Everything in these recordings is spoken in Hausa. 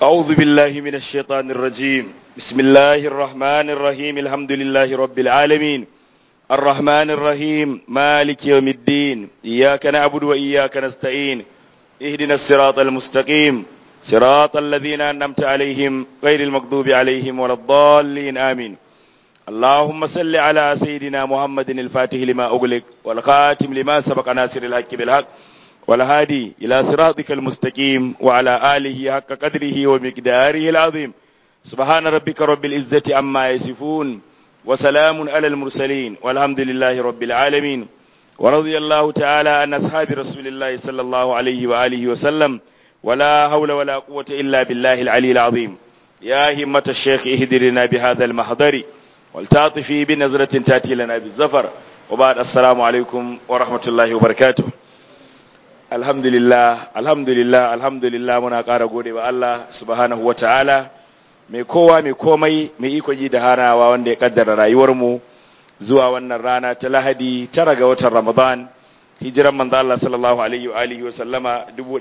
أعوذ بالله من الشيطان الرجيم بسم الله الرحمن الرحيم الحمد لله رب العالمين الرحمن الرحيم مالك يوم الدين إياك نعبد وإياك نستعين اهدنا الصراط المستقيم صراط الذين أنعمت عليهم غير المغضوب عليهم ولا الضالين آمين اللهم صل على سيدنا محمد الفاتح لما أغلق والخاتم لما سبق ناصر الحق بالحق والهادي إلى صراطك المستقيم وعلى آله حق قدره ومقداره العظيم سبحان ربك رب العزة عما يصفون وسلام على المرسلين والحمد لله رب العالمين ورضي الله تعالى عن أصحاب رسول الله صلى الله عليه وآله وسلم ولا حول ولا قوة إلا بالله العلي العظيم يا همة الشيخ اهدرنا بهذا المحضر والتعطفي بنظرة تأتي لنا بالزفر وبعد السلام عليكم ورحمة الله وبركاته alhamdulillah alhamdulillah alhamdulillah muna ƙara gode wa Allah subhanahu wa ta'ala mai kowa mai komai mai iko ji da hanawa wanda ya kaddara rayuwarmu zuwa wannan rana ta lahadi tara ga watan ramadan hijiran manzo Allah sallallahu alaihi wa alihi wa sallama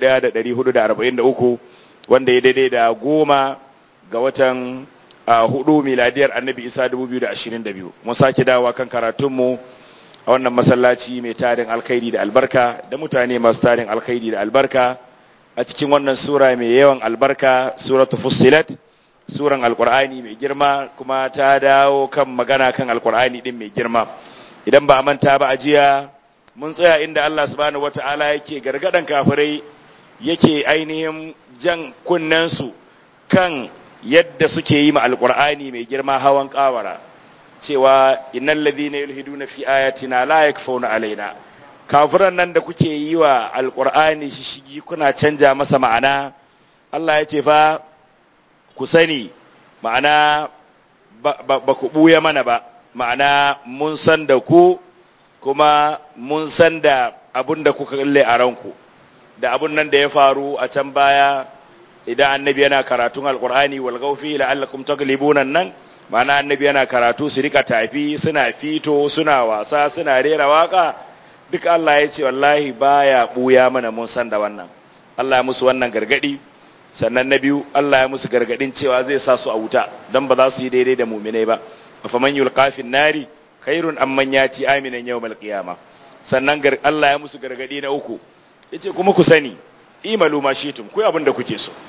1443 wanda ya daidai da goma ga watan hudu miladiyar annabi isa 2022 mun sake dawowa kan karatunmu a wannan masallaci mai tarin alkhairi da albarka da mutane masu tarin alkhairi da albarka a cikin wannan sura mai yawan albarka suratu fussilat suran alkur'ani mai girma kuma ta dawo kan magana kan alkur'ani din mai girma idan ba a manta ba a jiya mun tsaya inda Allah subhanahu wata'ala yake gargadan kafirai yake ainihin jan kunnensu kan yadda suke yi ma alkur'ani mai girma hawan kawara cewa innal ladhina yulhiduna fi ayatina la yakfuna alaina kafiran nan da kuke yi wa alqur'ani shishigi kuna canja masa ma'ana Allah ya ce fa ku sani ma'ana ba ku buya mana ba ma'ana mun san da ku kuma mun san da abun da kuka kalle a ranku da abun nan da ya faru a can baya idan annabi yana karatun alqur'ani wal gawfi la'allakum taglibuna nan mana annabi yana karatu su rika tafi suna fito suna wasa suna rera waka duk Allah ya ce wallahi baya buya mana mun san da wannan Allah ya musu wannan gargadi sannan na biyu Allah ya musu gargadin cewa zai sa su a wuta dan ba za su yi daidai da mu'minai ba afaman yulqa fin nari khairun amman yati aminan yawmal qiyama sannan Allah ya musu gargadi na uku yace kuma ku sani imalu ma shitum ku abin da kuke so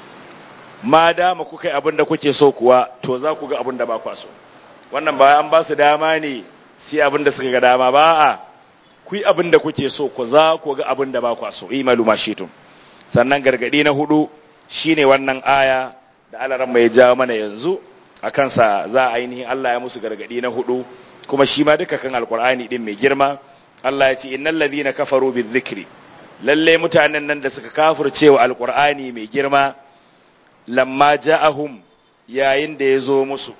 ma dama kuka yi abin da kuke so kuwa to za ku ga abin da ba kwa so wannan ba an ba su dama ne sai abin da suka ga dama ba a ku yi abin da kuke so ku za ku ga abin da ba kwa so imalu mashitum sannan gargadi na hudu shine wannan aya da alaran mai jawo mana yanzu a kansa za a ainihin Allah ya musu gargadi na hudu kuma shi ma duka kan alkur'ani din mai girma Allah ya ce innal ladhina kafaru bizikri lalle mutanen nan da suka kafircewa alkur'ani mai girma lamma ja'ahum yayin da ya zo musu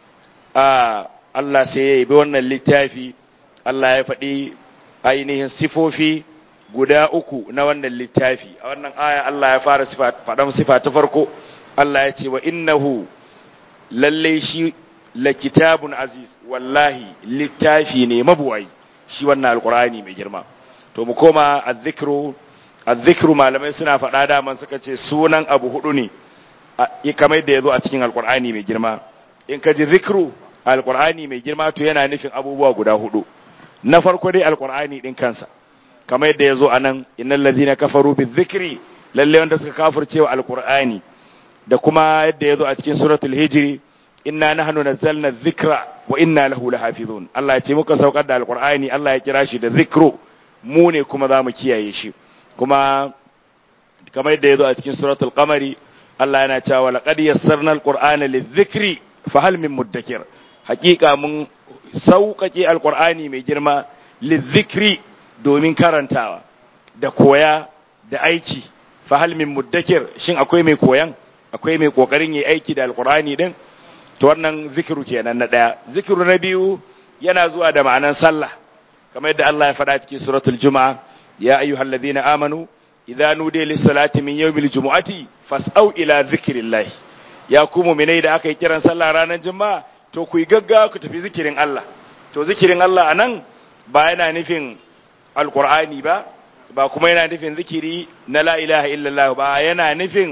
a Allah sai ya yi wannan littafi Allah ya faɗi ainihin sifofi guda uku na wannan littafi a wannan aya Allah ya fara faɗan sifa ta farko Allah ya ce wa innahu lalle shi la kitabun aziz wallahi littafi ne mabuwai shi wannan alkur'ani mai girma to mu koma azzikru azzikru malamai suna faɗa daman suka ce sunan abu hudu ne kamar da ya zo a cikin alkur'ani mai girma in ka ji zikru alkur'ani mai girma to yana nufin abubuwa guda hudu na farko dai alkur'ani din kansa kamar yadda ya zo a nan innal ladhina kafaru bizikri lalle wanda suka kafirce wa alkur'ani da kuma yadda ya zo a cikin suratul hijri inna nahnu nazzalna dhikra wa inna lahu lahafizun Allah ya ce muka saukar da alkur'ani Allah ya kira shi da zikru mu ne kuma za mu kiyaye shi kuma kamar yadda ya zo a cikin suratul qamari Allah yana cewa laqad yassarna alqur'ana lidhikri fa hal min muddakir hakika mun sauƙaƙe alqur'ani mai girma lidhikri domin karantawa da koya da aiki fa hal min muddakir shin akwai mai koyan akwai mai kokarin yi aiki da alqur'ani din to wannan zikiru kenan na daya zikiru na biyu yana zuwa da ma'anan sallah kamar yadda Allah ya faɗa cikin suratul juma'a ya ayyuhalladhina amanu idza nudiya lis-salati min yawmil jumu'ati fas'au ila zikrillah ya ku mu'minai da aka yi kiran sallah ranar juma'a to ku yi gaggawa ku tafi zikirin Allah to zikirin Allah anan ba yana nufin alqur'ani ba ba kuma yana nufin zikiri na la ilaha illallah ba yana nufin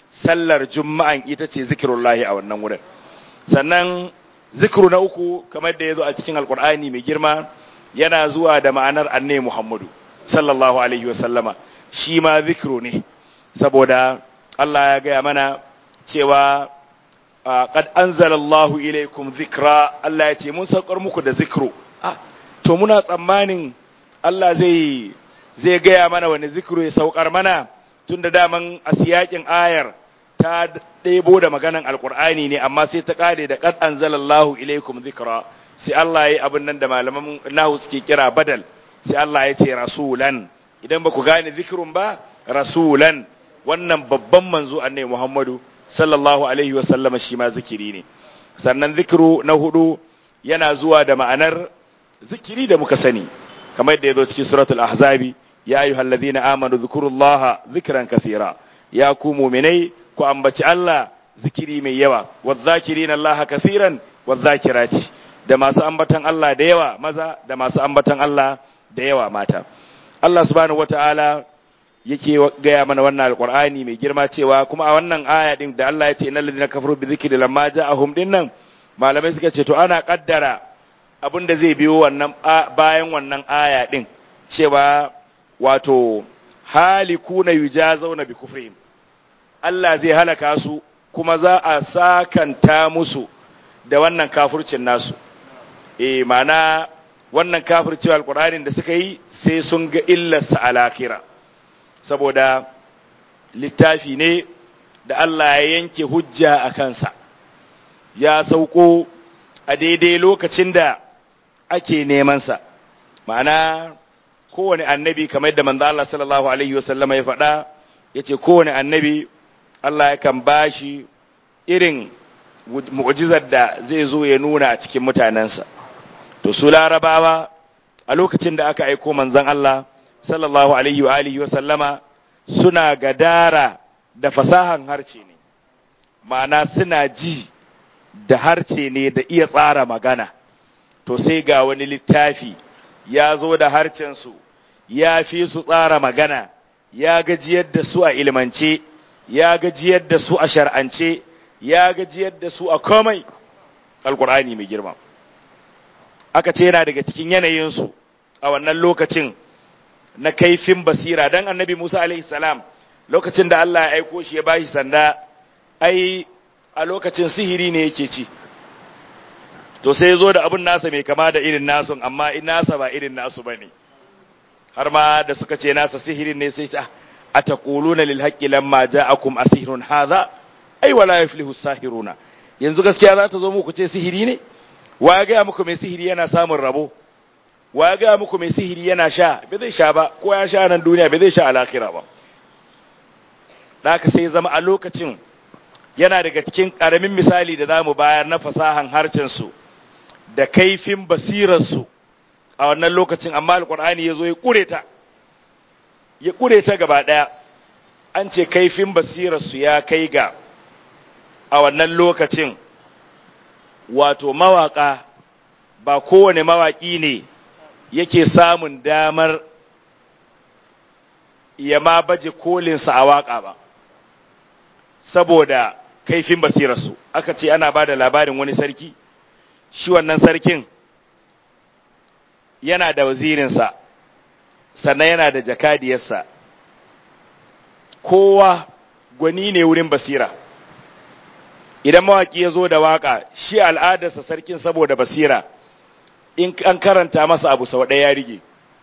sallar juma'an ita ce zikirullahi a wannan wurin sannan zikiru na uku kamar da ya zo a cikin alkur'ani mai girma yana zuwa da ma'anar anne muhammadu sallallahu alaihi wasallama shi ma zikiru ne saboda Allah ya gaya mana cewa qad anzalallahu ilaikum zikra Allah ya ce mun saukar muku da zikru ah to muna tsammanin Allah zai zai gaya mana wani zikru ya saukar mana tunda daman a siyakin ayar ta ɗebo da maganan alkur'ani ne amma sai ta kare da qad anzalallahu ilaikum zikra sai Allah ya yi abin nan da malaman nahu suke kira badal sai Allah ya ce rasulan idan ba ku gane zikrun ba rasulan wannan babban manzo annabi Muhammadu sallallahu alaihi wa sallama shi ma zikiri ne sannan zikiru na hudu yana zuwa da ma'anar zikiri da muka sani kamar yadda ya zo cikin suratul ahzabi ya ayyuhal ladina amanu dhkurullaha zikran kathira ya ku mu'minai ku ambaci Allah zikiri mai yawa wadh-dhakirina Allah kathiran wadh-dhakirati da masu ambatan Allah da yawa maza da masu ambatan Allah da yawa mata Allah subhanahu wataala yake gaya mana wannan alqur'ani mai girma cewa kuma a wannan aya din da Allah ya ce innal ladina kafaru bi dhikri lamma ja'ahum dinnan malamai suka ce to ana kaddara abin da zai biyo wannan bayan wannan aya din cewa wato halikuna yujazawna bi kufrihim Allah zai halaka su kuma za a sakanta musu da wannan kafircin nasu eh mana wannan kafircewa alqur'anin da suka yi sai sun ga illarsa a lakira saboda littafi ne da Allah ya yanke hujja a kansa ya sauko a daidai lokacin da ake nemansa ma'ana kowane annabi kamar da manzo Allah sallallahu alaihi wasallama ya faɗa yace kowane annabi Allah yakan bashi irin mu'jizar da zai zo ya nuna a cikin mutanensa to su larabawa a lokacin da aka aiko manzon Allah sallallahu alaihi wa alihi wasallama suna gadara da fasahan harce ne ma'ana suna ji da harce ne da iya tsara magana to sai ga wani littafi ya zo da harcensu ya fi su tsara magana ya gajiyar da su a ilmance ya gajiyar da su a shar'ance ya gajiyar da su a komai alkur'ani mai girma aka ce yana daga cikin yanayinsu a wannan lokacin na kaifin basira don annabi musa alaihi salam lokacin da allah ya aiko shi ya bashi sanda ai a lokacin sihiri ne yake ci to sai zo da abin nasa mai kama da irin nasu amma in nasa ba irin nasu bane har ma da suka ce nasa sihirin ne sai ta ataquluna lil haqqi lamma ja'akum asihrun hadha ai wala yuflihu sahiruna yanzu gaskiya za ta zo muku ce sihiri ne wa ya ga muku mai sihiri yana samun rabo wa ya ga muku mai sihiri yana sha bai zai sha ba ko ya sha nan duniya bai zai sha a lahira ba da haka sai zama a lokacin yana daga cikin ƙaramin misali da za mu bayar na fasahan harcensu da kaifin basirarsu a wannan lokacin amma alkur'ani ya zo ya ƙure ta ya ƙure ta gaba ɗaya an ce kaifin basirarsu ya kai ga a wannan lokacin wato mawaƙa ba kowane mawaƙi ne yake samun damar ya ma baje kolinsa a waƙa ba saboda kaifin basirarsu aka ce ana ba da labarin wani sarki shi wannan sarkin yana da wazirinsa sannan yana da jakadiyarsa kowa gwani ne wurin basira idan mawaki ya zo da waka shi al'adarsa sarkin saboda basira in an karanta masa abu sau ɗaya ya rige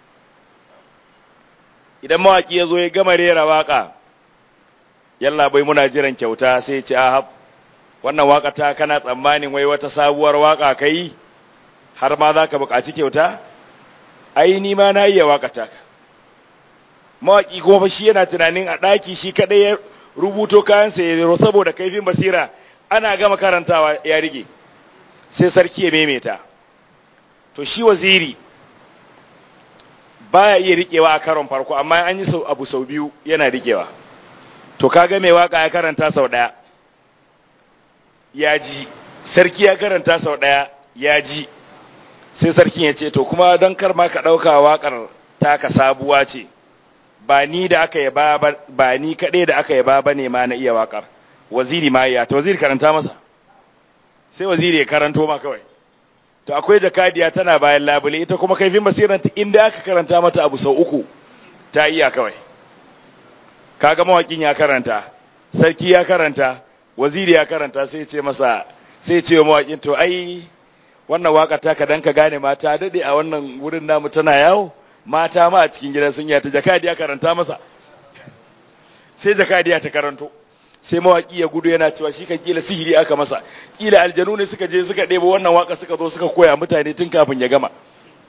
idan mawaki ya zo ya gama rera waka yalla bai muna jiran kyauta sai ce ahab wannan waka ta kana tsammanin wai wata sabuwar waka kai har ma za ka buƙaci kyauta ai ni ma na iya waka ta mawaki kuma fa shi yana tunanin a ɗaki shi kaɗai ya rubuto kayansa ya zero saboda kaifin basira ana gama karantawa ya rige sai sarki ya maimaita to shi waziri baya iya rikewa a karon farko amma an yi abu sau biyu yana rikewa to kaga mai waka ya karanta sau daya ya ji sarki ya karanta sau daya ya ji sai sarkin ya ce to kuma don kar ma ka dauka wakar taka sabuwa ce ba ni da aka yaba ba ni kadai da aka yaba bane ma na iya wakar waziri ma ya ta waziri karanta masa sai waziri ya karanto ma kawai to akwai jakadiya tana bayan labule ita kuma kaifin basiranta inda aka karanta mata abu sau uku ta iya kawai kaga mawakin ya karanta sarki ya karanta waziri ya karanta sai ce masa sai ce wa mawakin to ai wannan waka ta kadan ka gane mata dade a wannan wurin namu tana yawo mata ma a cikin gidan sun ta jakadiya karanta masa sai jakadiya ta karanto sai mawaki ya gudu yana cewa shi kan kila sihiri aka masa kila aljanu ne suka je suka ɗebo wannan waka suka zo suka koya mutane tun kafin ya gama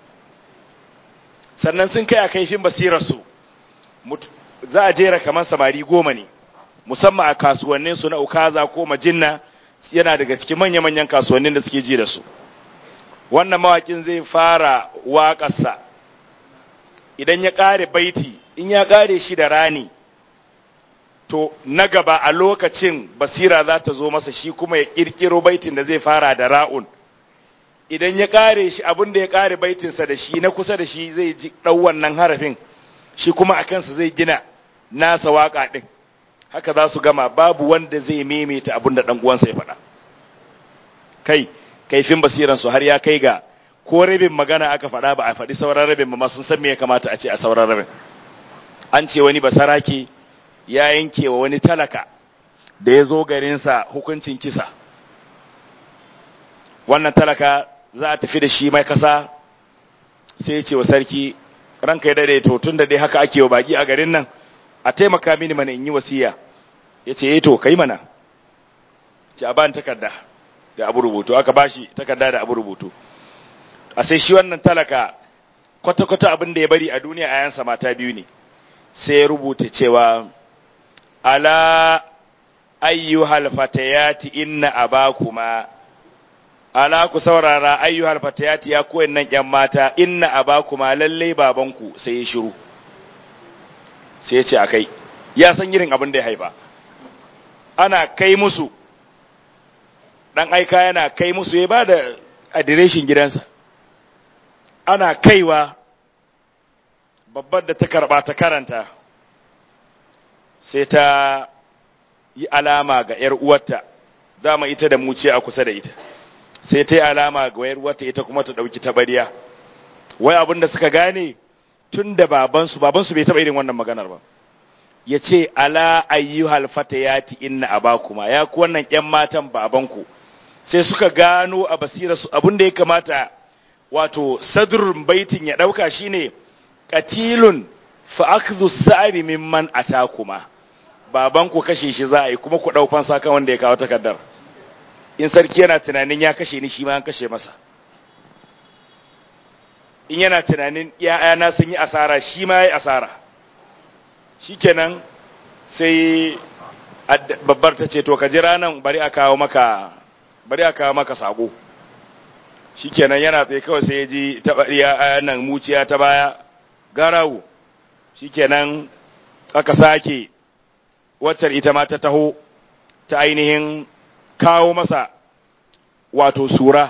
sannan sun kai a kaifin basirarsu za a jera kamar samari goma ne musamman a kasuwannin su na ukaza ko majinna yana daga cikin manya-manyan kasuwannin da suke ji da su wannan mawakin zai fara waƙarsa idan ya ƙare baiti in ya ƙare shi da rani to na gaba a lokacin basira za ta zo masa shi kuma ya ƙirƙiro baitin da zai fara da ra'un idan ya ƙare shi abin da ya ƙare baitinsa da shi na kusa da shi zai ji ɗau wannan harafin shi kuma a kansa zai gina nasa waƙa ɗin haka za su gama babu wanda zai maimaita abin da ɗan uwansa ya faɗa kai kaifin basiransu har ya kai ga ko rabin magana aka faɗa ba a faɗi sauran rabin ba sun san me ya kamata a ce a sauran rabin an ce wani basarake ya yanke wa wani talaka da ya zo garinsa hukuncin kisa wannan talaka za a tafi da shi mai kasa sai ya ce wa sarki ranka ya dade to tun da dai haka ake wa baki a garin nan a taimaka mini mana in yi wasiya ya ce eh to kai mana ce a ban takarda da abu rubutu aka bashi takarda da abu rubutu a sai shi wannan talaka kwata-kwata abin da ya bari a duniya a yansa mata biyu ne sai ya rubuta cewa ala ayyuhal fatayati inna abakuma ala ku saurara ayyuhal fatayati ya koyin nan ƴan mata inna abakuma lalle babanku sai ya shiru sai ya ce akai ya san irin abin da ya haifa ana kai musu dan aika yana kai musu ya ba da adireshin gidansa ana kaiwa babbar da ta karba ta karanta sai ta yi alama ga ‘yar uwarta dama ita da muciya a kusa da ita sai ta yi alama ga ‘yar uwarta ita kuma ta ɗauki tabariya wai abin da suka gane tun da babansu babansu bai taɓa irin wannan maganar ba ya ce ala ayyuhal fatayati inna abakuma ya ku wannan ‘yan matan babanku sai suka gano a basirarsu abin da ya kamata wato sadrun baitin ya ɗauka shine katilun fa akhdhu sa'ri mimman atakuma baban ku kashe shi za a yi kuma ku dau fansa kan wanda ya kawo takardar in sarki yana tunanin ya kashe ni shi ma an kashe masa in yana tunanin na sun yi asara shi ma yayi asara shikenan sai babbar ta ce to ka jira nan bari a kawo maka bari a kawo maka sako shikenan yana tsaye kawai sai ya ji taɓariya nan muciya ta baya garawo shikenan aka sake waccar ita ma ta taho ta ainihin kawo masa wato sura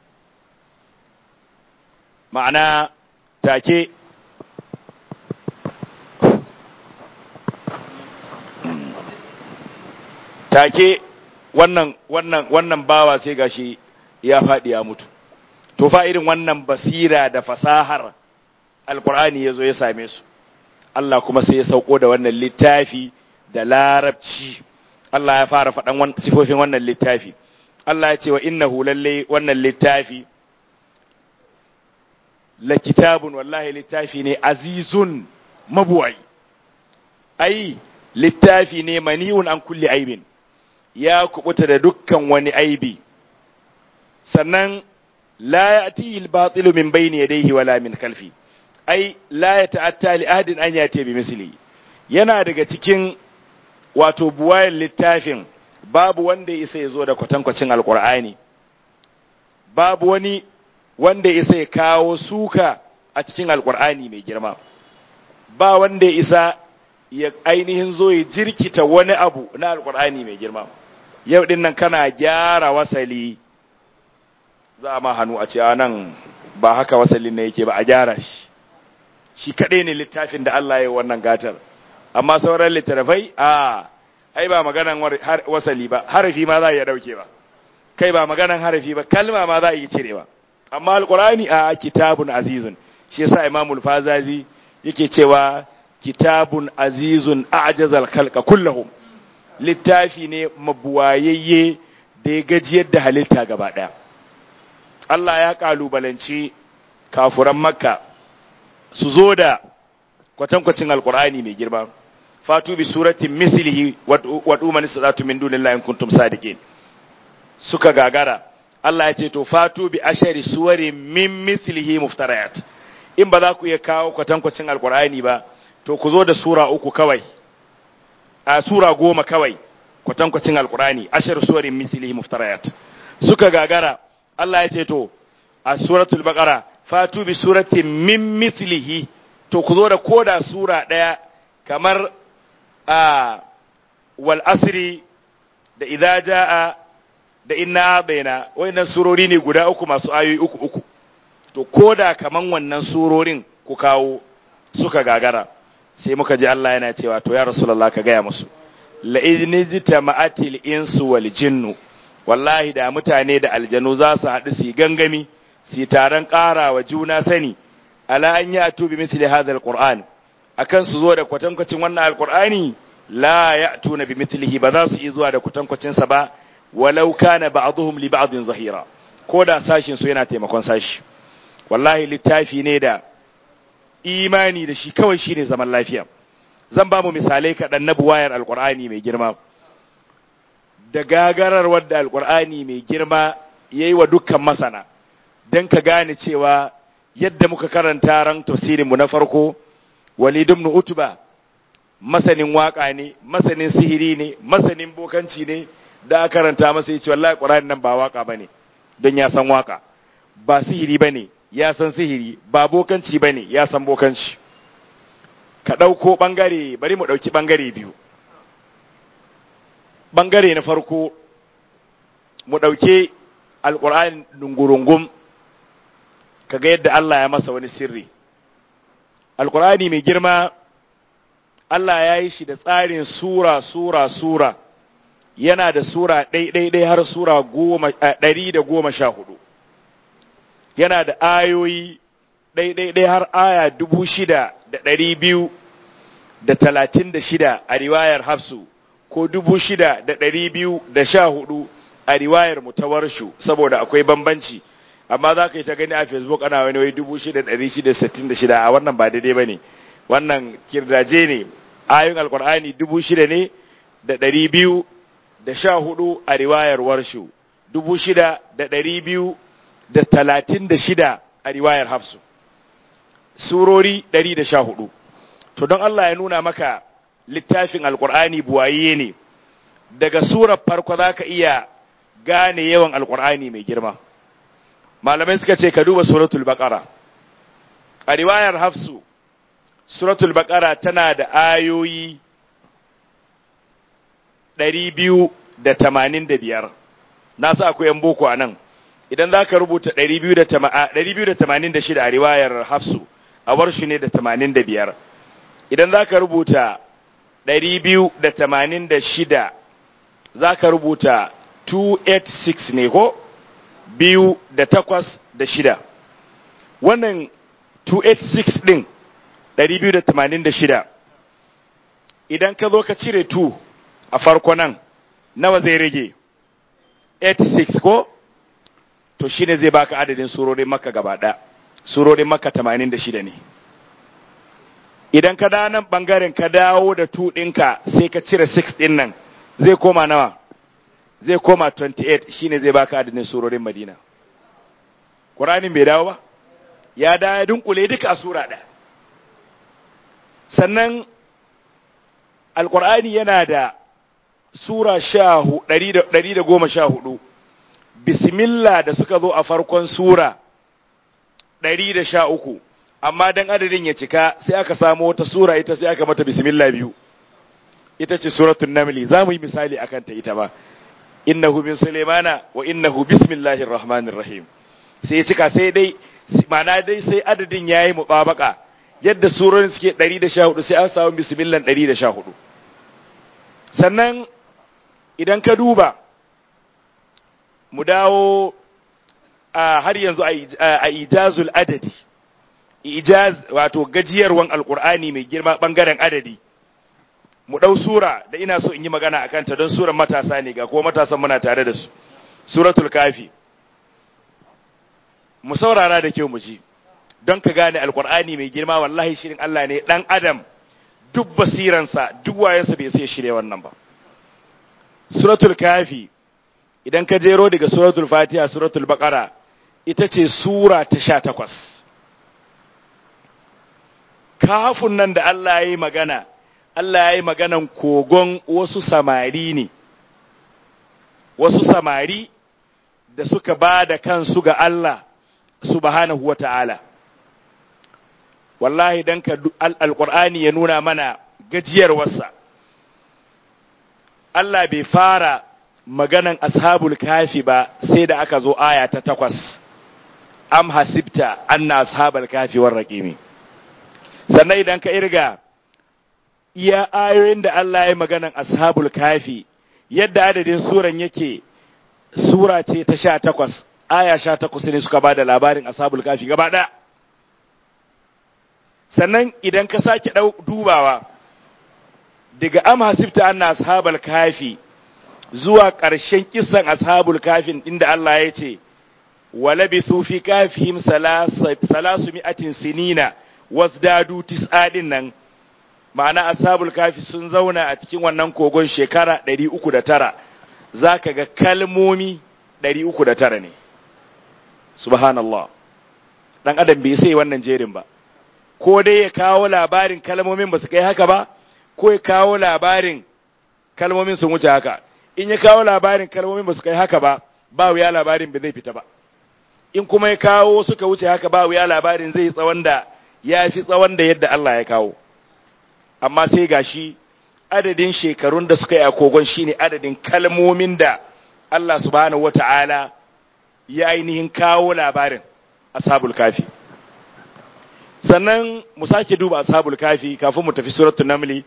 ma'ana take take wannan wannan wannan bawa sai gashi ya faɗi ya mutu to fa irin wannan basira da fasahar alkur'ani ya zo ya same su Allah kuma sai ya sauko da wannan littafi da larabci Allah ya fara faɗan sifofin wannan littafi Allah ya ce wa innahu lalle wannan littafi la kitabun wallahi littafi ne azizun mabuwai ai littafi ne mani'un an kulli aibin ya kubuta da dukkan wani aibi sannan la ya'ti al-batilu min bayni yadayhi wala min khalfi ai la yata'atta li ahadin an yati bi misli yana daga cikin wato buwayen littafin babu wanda ya isa ya zo da kwatankwacin alkur'ani babu wani wanda ya isa ya kawo suka a cikin alkur'ani mai girma ba wanda ya isa ya ainihin zo ya jirkita wani abu na alkur'ani mai girma yau din nan kana gyara wasali za a ma hannu a ce a nan ba haka wasalin na yake ba a gyara shi shi kaɗai ne littafin da Allah ya yi wannan gatar amma sauran littattafai a ai ba maganan wasali ba harafi ma za a iya dauke ba kai ba maganan harafi ba kalma ma za a iya cirewa amma alqur'ani a kitabun azizun shi yasa imamul fazazi yake cewa kitabun azizun a'jazal khalqa kullahum littafi ne mabuwayayye da ya gajiyar da halitta gaba daya Allah ya kalubalanci kafuran makka su zo da kwatankwacin alqur'ani mai girma fatu bi suratin mislihi wa duman sadatu min dunillahi in kuntum sadiqin suka gagara Allah ya ce to fatu bi ashari suwari min mislihi muftarayat in ba za ku iya kawo kwatankwacin alkur'ani ba to ku zo da sura uku kawai a sura goma kawai kwatankwacin alkur'ani ashar suwarin mislihi muftarayat suka gagara Allah ya ce to a suratul baqara fatu bi suratin min mislihi to ku zo da koda sura daya kamar a wal asri da idza jaa da inna baina wayannan surori ne guda uku masu ayoyi uku uku to koda kaman wannan surorin ku kawo suka gagara sai muka ji Allah yana cewa to ya rasulullah ka gaya musu la idnijta ma'atil insu wal jinnu wallahi da mutane da aljanu za su haɗu su gangami su taron ƙara wa juna sani ala an yi atubi misli hadha alquran akan su zo da kwatankwacin wannan alqur'ani la ya'tuna bi mithlihi ba za su yi zuwa da kwatankwacin sa ba walau kana ba'dhum li ba'dhin zahira ko da sashin su yana taimakon sashi wallahi littafi ne da imani da shi kawai shine zaman lafiya zan ba mu misalai kaɗan na buwayar alqur'ani mai girma da gagarar wadda alqur'ani mai girma yayi wa dukkan masana dan ka gane cewa yadda muka karanta ran tafsirin mu na farko Walid ibn Utba masanin waka ne masanin sihiri ne masanin bokanci ne da aka karanta masa yace wallahi Qur'ani nan ba waka bane don ya san waka ba sihiri bane ya san sihiri ba bokanci bane ya san bokanci ka dauko bangare bari mu dauki bangare biyu bangare na farko mu dauke alqur'ani dungurungum kaga yadda Allah ya masa wani sirri alkur'ani mai girma Allah ya yi shi da tsarin sura sura sura yana da sura ɗai-ɗai har sura ɗari da goma sha hudu yana da ayoyi ɗai-ɗai har aya dubu shida da ɗari biyu da talatin da shida a riwayar hafsu ko dubu shida da ɗari biyu da sha hudu a riwayar mutawarshu saboda akwai bambanci amma za ka yi ta gani a facebook ana wani wai dubu shida ɗari shida sittin da shida a wannan ba daidai ba ne wannan kirdaje ne ayoyin alkur'ani dubu shida ne da ɗari biyu da sha hudu a riwayar warshu dubu shida da ɗari biyu da talatin da shida a riwayar hafsu surori ɗari da sha hudu to don allah ya nuna maka littafin alkur'ani buwaye ne daga surar farko za ka iya gane yawan alkur'ani mai girma malamai suka ce ka duba suratul baqara a riwayar hafsu suratul baqara tana da ayoyi 285 na sa akwai yan boko a nan idan za ka rubuta 286 a riwayar hafsu a warshi ne da 85 idan za ka rubuta 286 za ka rubuta 286 ne ko? biyu da takwas da shida wannan 286 ɗin 286 idan ka zo ka cire 2 a farko nan nawa zai rage 86 ko to shine zai baka adadin surorin maka gaba ɗaya surorin maka 86 ne idan ka da nan ɓangaren ka dawo da 2 ɗinka sai ka cire 6 ɗin nan zai koma nawa zai koma 28 shine zai baka adadin surorin Madina. Qur'anin bai dawo ba? Ya da ya dunkule duka a sura ɗaya. Sannan Alƙur'ani yana da sura ɗari da goma sha hudu, bismillah da suka zo a farkon sura ɗari da sha uku, amma don adadin ya cika sai aka samu wata sura ita sai aka mata bismillah biyu. Ita ce suratun Namli, za mu yi misali akan ta ita ba. innahu min sulaimana wa innahu bismillahir rahmanir rahim sai cika sai dai mana dai sai adadin yayi mubabaka yadda surorin suke 114 sai an samu bismillah 114 sannan idan ka duba mu dawo a har yanzu a ijazul adadi ijaz wato gajiyarwan alkur'ani mai girma bangaren adadi mu ɗau sura da ina so in yi magana a kanta don suran matasa ne ga kuma matasan muna tare da su suratul kafi mu saurara da kyau mu ji don ka gane alkur'ani mai girma wallahi shirin Allah ne dan adam duk basiransa duk wayansa bai sai shirye wannan ba suratul kafi idan ka jero daga suratul fatiha suratul baqara ita ce sura ta sha takwas kafin nan da Allah ya yi magana Allah ya yi maganan kogon wasu samari ne wasu samari da suka ba da kansu ga Allah subhanahu wa ta'ala wallahi don ka alƙur'ani ya nuna mana gajiyarwarsa Allah bai fara maganan ashabul kafi ba sai da aka zo aya ta takwas am hasibta anna ashabal kafi war raqimi sannan idan ka irga iya ayoyin da Allah ya maganan ashabul kafi yadda adadin suran yake sura ce ta sha takwas aya sha takwas ne suka ba da labarin ashabul kafi gaba ɗaya sannan idan ka sake dubawa daga am hasibta anna ashabal kafi zuwa ƙarshen kisan ashabul kafin inda Allah ya ce walabithu fi kafihim salasu mi'atin sinina wasdadu tis'adin nan ma'ana ashabul kafi sun zauna a cikin wannan kogon shekara 309 zaka ga kalmomi 309 ne subhanallah dan adam bai sai wannan jerin ba ko dai ya kawo labarin kalmomin ba su kai haka ba ko ya kawo labarin kalmomin sun wuce haka in ya kawo labarin kalmomin ba su kai haka ba ba wuya labarin ba zai fita ba in kuma ya kawo suka wuce haka ba wuya labarin zai tsawon da ya fi tsawon da yadda Allah ya kawo amma sai gashi adadin shekarun da suka yi a kogon shine adadin kalmomin da Allah subhanahu wata'ala ya ainihin kawo labarin ashabul kafi sannan mu sake duba ashabul kafi kafin mu tafi suratul namli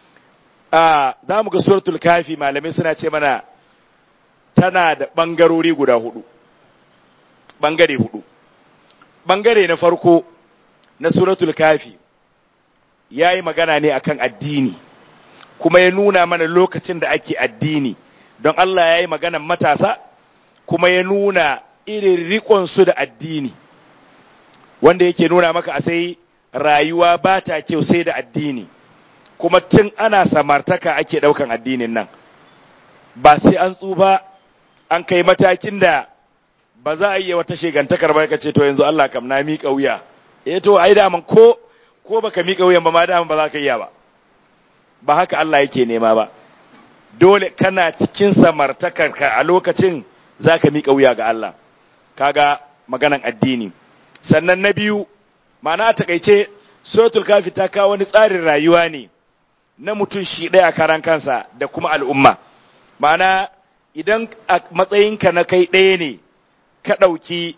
a za mu ga suratul kafi malamai suna ce mana tana da bangarori guda hudu bangare hudu bangare na farko na suratul kafi ya yi magana ne akan addini kuma ya nuna mana lokacin da ake addini don Allah ya yi maganan matasa kuma ya nuna irin riƙonsu da addini wanda yake nuna maka a sai rayuwa ba ta kyau sai da addini kuma tun ana samartaka ake ɗaukan addinin nan ba sai an tsufa an kai matakin da ba za a yi wata shegantakar ba ce to yanzu Allah kam na miƙa wuya eh to ai daman ko ko baka miƙa wuyan ba ma daman ba za ka iya ba ba haka Allah yake nema ba dole kana cikin samartakar ka a lokacin za ka miƙa wuya ga Allah kaga maganan addini sannan na biyu ma'ana a takaice suratul kafi ta kawo wani tsarin rayuwa ne na mutum shi ɗaya karan kansa da kuma al'umma ma'ana idan a matsayinka na kai ɗaya ne ka ɗauki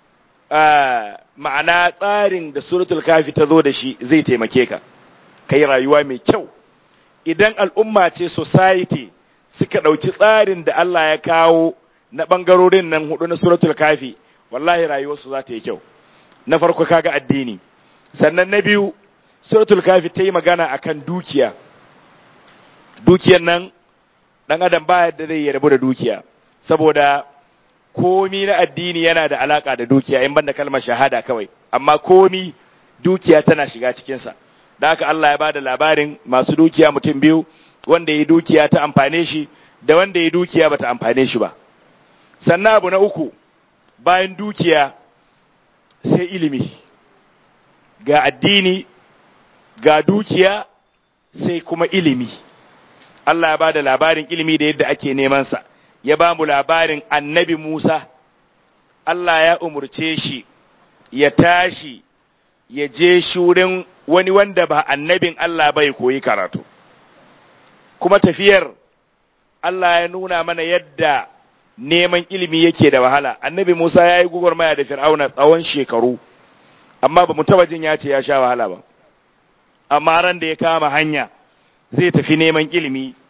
ma'ana tsarin da suratul kafi ta zo da shi zai taimake ka ka yi rayuwa mai kyau idan al'umma ce society suka ɗauki tsarin da Allah ya kawo na ɓangarorin nan hudu na suratul kafi wallahi rayuwarsu za ta yi kyau na farko kaga addini sannan na biyu suratul kafi ta yi magana akan dukiya dukiyan nan ɗan adam ba yadda zai rabu da dukiya saboda komi na addini yana da alaka da dukiya in banda kalmar shahada kawai amma komi dukiya tana shiga cikinsa da haka Allah ya bada labarin masu dukiya mutum biyu wanda ya dukiya ta amfane shi da wanda ya dukiya bata amfane shi ba sannan abu na uku bayan dukiya sai ilimi ga addini ga dukiya sai kuma ilimi Allah ya bada labarin ilimi da yadda ake neman sa ya ba mu labarin annabi Musa, Allah ya umurce shi ya tashi ya je shurin wani wanda ba annabin Allah bai koyi karatu. Kuma tafiyar Allah ya nuna mana yadda neman ilimi yake da wahala, annabi Musa ya yi gugurmaya da fir'auna tsawon shekaru, amma ba mu taba jin ya ce ya sha wahala ba. Amma ran da ya kama hanya zai tafi neman ilimi,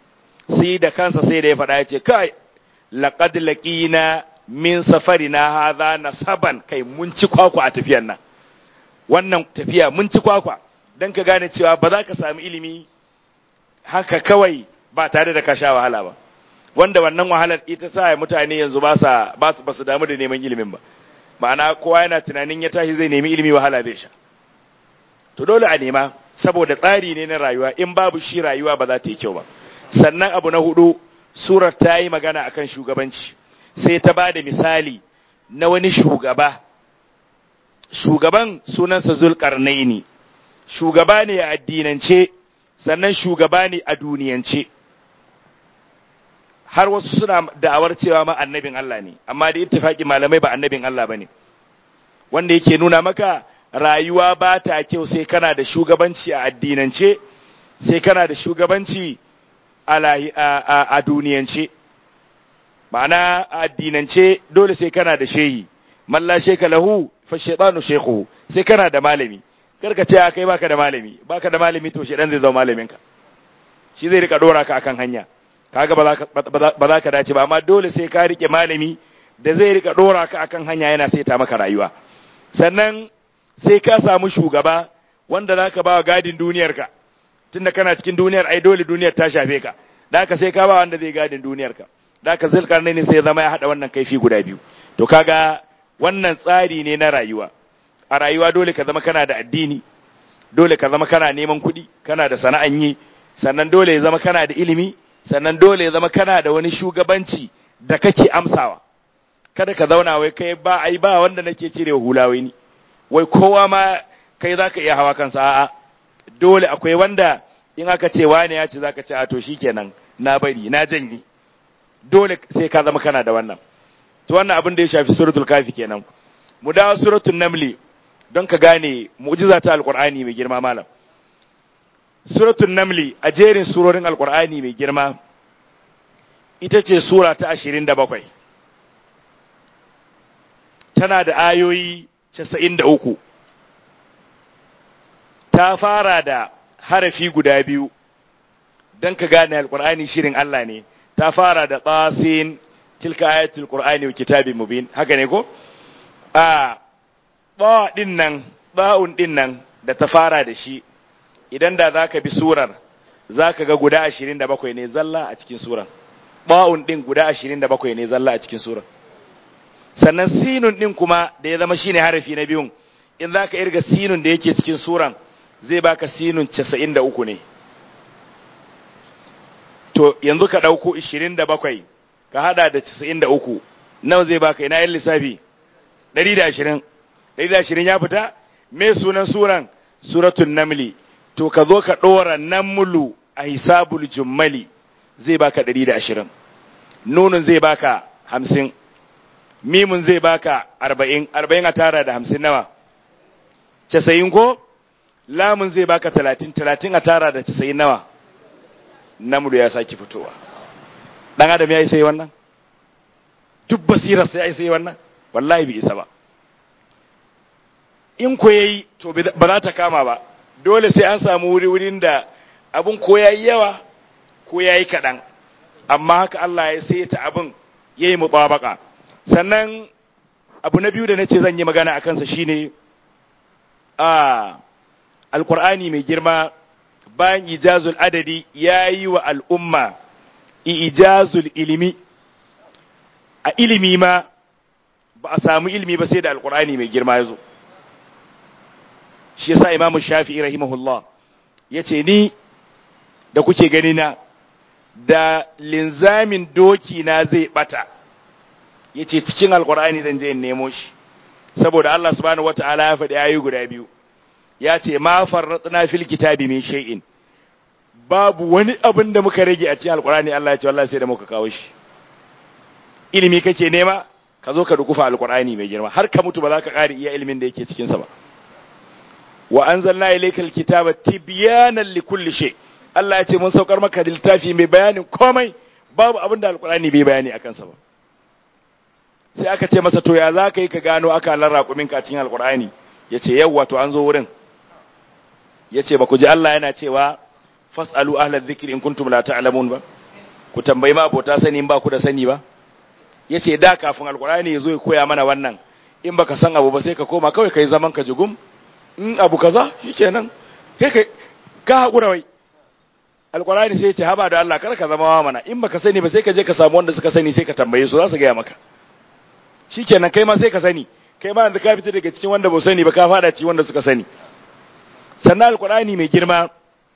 sai da kansa sai da ya faɗa ya ce kai laqad laqina min safarina hadha nasaban kai mun ci kwakwa a tafiyar nan wannan tafiya mun ci kwakwa dan ka gane cewa ba za ka sami ilimi haka kawai ba tare da ka sha wahala ba wanda wannan wahalar ita sa mutane yanzu ba sa ba su damu da neman ilimin ba ma'ana kowa yana tunanin ya tashi zai nemi ilimi wahala zai sha to dole a nema saboda tsari ne na rayuwa in babu shi rayuwa ba za ta yi kyau ba sannan abu na hudu surar ta yi magana akan shugabanci sai ta ba da misali na wani shugaba shugaban sunansa zulkarnaini shugaba ne a addinance sannan shugaba ne a duniyance har wasu suna da'awar cewa ma annabin Allah ne amma da ittifaki malamai ba annabin Allah bane wanda yake nuna maka rayuwa ba ta kyau sai kana da shugabanci a addinance sai kana da shugabanci a duniyance ma'ana a addinance dole sai kana da shehi malla sheka lahu fa shaytanu shaykhuhu sai kana da malami karka ce kai baka da malami baka da malami to shedan zai zama malaminka shi zai rika dora ka akan hanya kaga ba za ka dace ba amma dole sai ka rike malami da zai rika dora ka akan hanya yana saita maka rayuwa sannan sai ka samu shugaba wanda za ka ba wa gadin duniyarka tunda kana cikin duniyar ai dole duniyar ta shafe ka da haka sai ka ba wanda zai gadin duniyarka da haka zulkarnai ne sai zama ya hada wannan kaifi guda biyu to kaga wannan tsari ne na rayuwa a rayuwa dole ka zama kana da addini dole ka zama kana neman kuɗi kana da sana'an yi sannan dole ya zama kana da ilimi sannan dole ya zama kana da wani shugabanci da kake amsawa kada ka zauna wai kai ba ai ba wanda nake cire hula wai ni wai kowa ma kai zaka iya hawa kansa a'a dole akwai wanda in aka ce wani ya ce zaka ce a to shikenan na bari na janye dole sai ka zama kana da wannan to wannan abin da ya shafi suratul kafi kenan mu dawo suratul namli don ka gane mu'jiza ta alqur'ani mai girma malam suratul namli a jerin surorin alqur'ani mai girma ita ce sura ta 27 tana da ayoyi 93 ta fara da harafi guda biyu don ka gane alqur'ani shirin Allah ne ta fara da tsasin tilka ayatul qur'ani wa kitabin mubin haka ne ko a ba din nan ba'un din nan da ta fara da shi idan da zaka bi surar zaka ga guda 27 ne zalla a cikin surar ba'un din guda 27 ne zalla a cikin surar sannan sinun din kuma da ya zama shine harafi na biyun in zaka irga sinun da yake cikin suran zai baka sinun 93 ne to yanzu ka dauko 27 ka hada da 93 nawa zai baka ina yin lissafi 120 120 ya fita me sunan suran suratul namli to ka zo ka dora namlu a hisabul jummali zai baka 120 nunun zai baka 50 mimun zai baka 40 40 a tara da 50 nawa 90 ko lamun zai baka 30 30 a tara da 90 nawa namlu ya saki fitowa dan adam ya yi sai wannan duk basirar sai ya yi sai wannan wallahi bai isa ba in ko yayi to ba za ta kama ba dole sai an samu wuri wurin da abun ko yayi yawa ko yayi kaɗan amma haka Allah ya sai ta abun yayi mutabaka sannan abu na biyu da nace zan yi magana a kansa shine a alqur'ani mai girma bayan ijazul adadi yayi wa al'umma ijazul ilimi a ilimi ma ba a samu ilimi ba sai da alkur'ani mai girma ya zo shi yasa imamu shafi'i rahimahullah ya ce ni da kuke gani na da linzamin doki na zai bata ya ce cikin alkur'ani zan je in nemo shi saboda Allah subhanahu wata'ala ya faɗi ayi guda biyu ya ce ma farratna fil kitabi min shay'in babu wani abin da muka rage a cikin alkurani Allah ya ce wallahi sai da muka kawo shi ilimi kake nema ka zo ka dukufa alkurani mai girma har ka mutu ba za ka ƙari iya ilimin da yake cikin sa ba wa anzalna ilayka alkitaba tibyanan likulli shay Allah ya ce mun saukar maka da littafi mai bayanin komai babu abin da alkurani bai bayani akan sa ba sai aka ce masa to ya za ka yi ka gano aka raƙumin ka cikin alkurani ya ce yawwa to an zo wurin ya ce ba ku ji Allah yana cewa fas'alu ahla dhikri in kuntum la ta'lamun ba ku tambayi ma abota sani in ba ku da sani ba yace da kafin alqur'ani ya zo ya koya mana wannan in baka san abu ba sai ka koma kawai kai zaman ka jugum in abu kaza shikenan kai kai ka hakura wai alqur'ani sai ya ce haba da Allah kar ka zama wa mana in baka sani ba sai ka je ka samu wanda suka sani sai ka tambaye su za su gaya maka shikenan kai ma sai ka sani kai ma yanzu ka fita daga cikin wanda ba sani ba ka fada cikin wanda suka sani sannan alqur'ani mai girma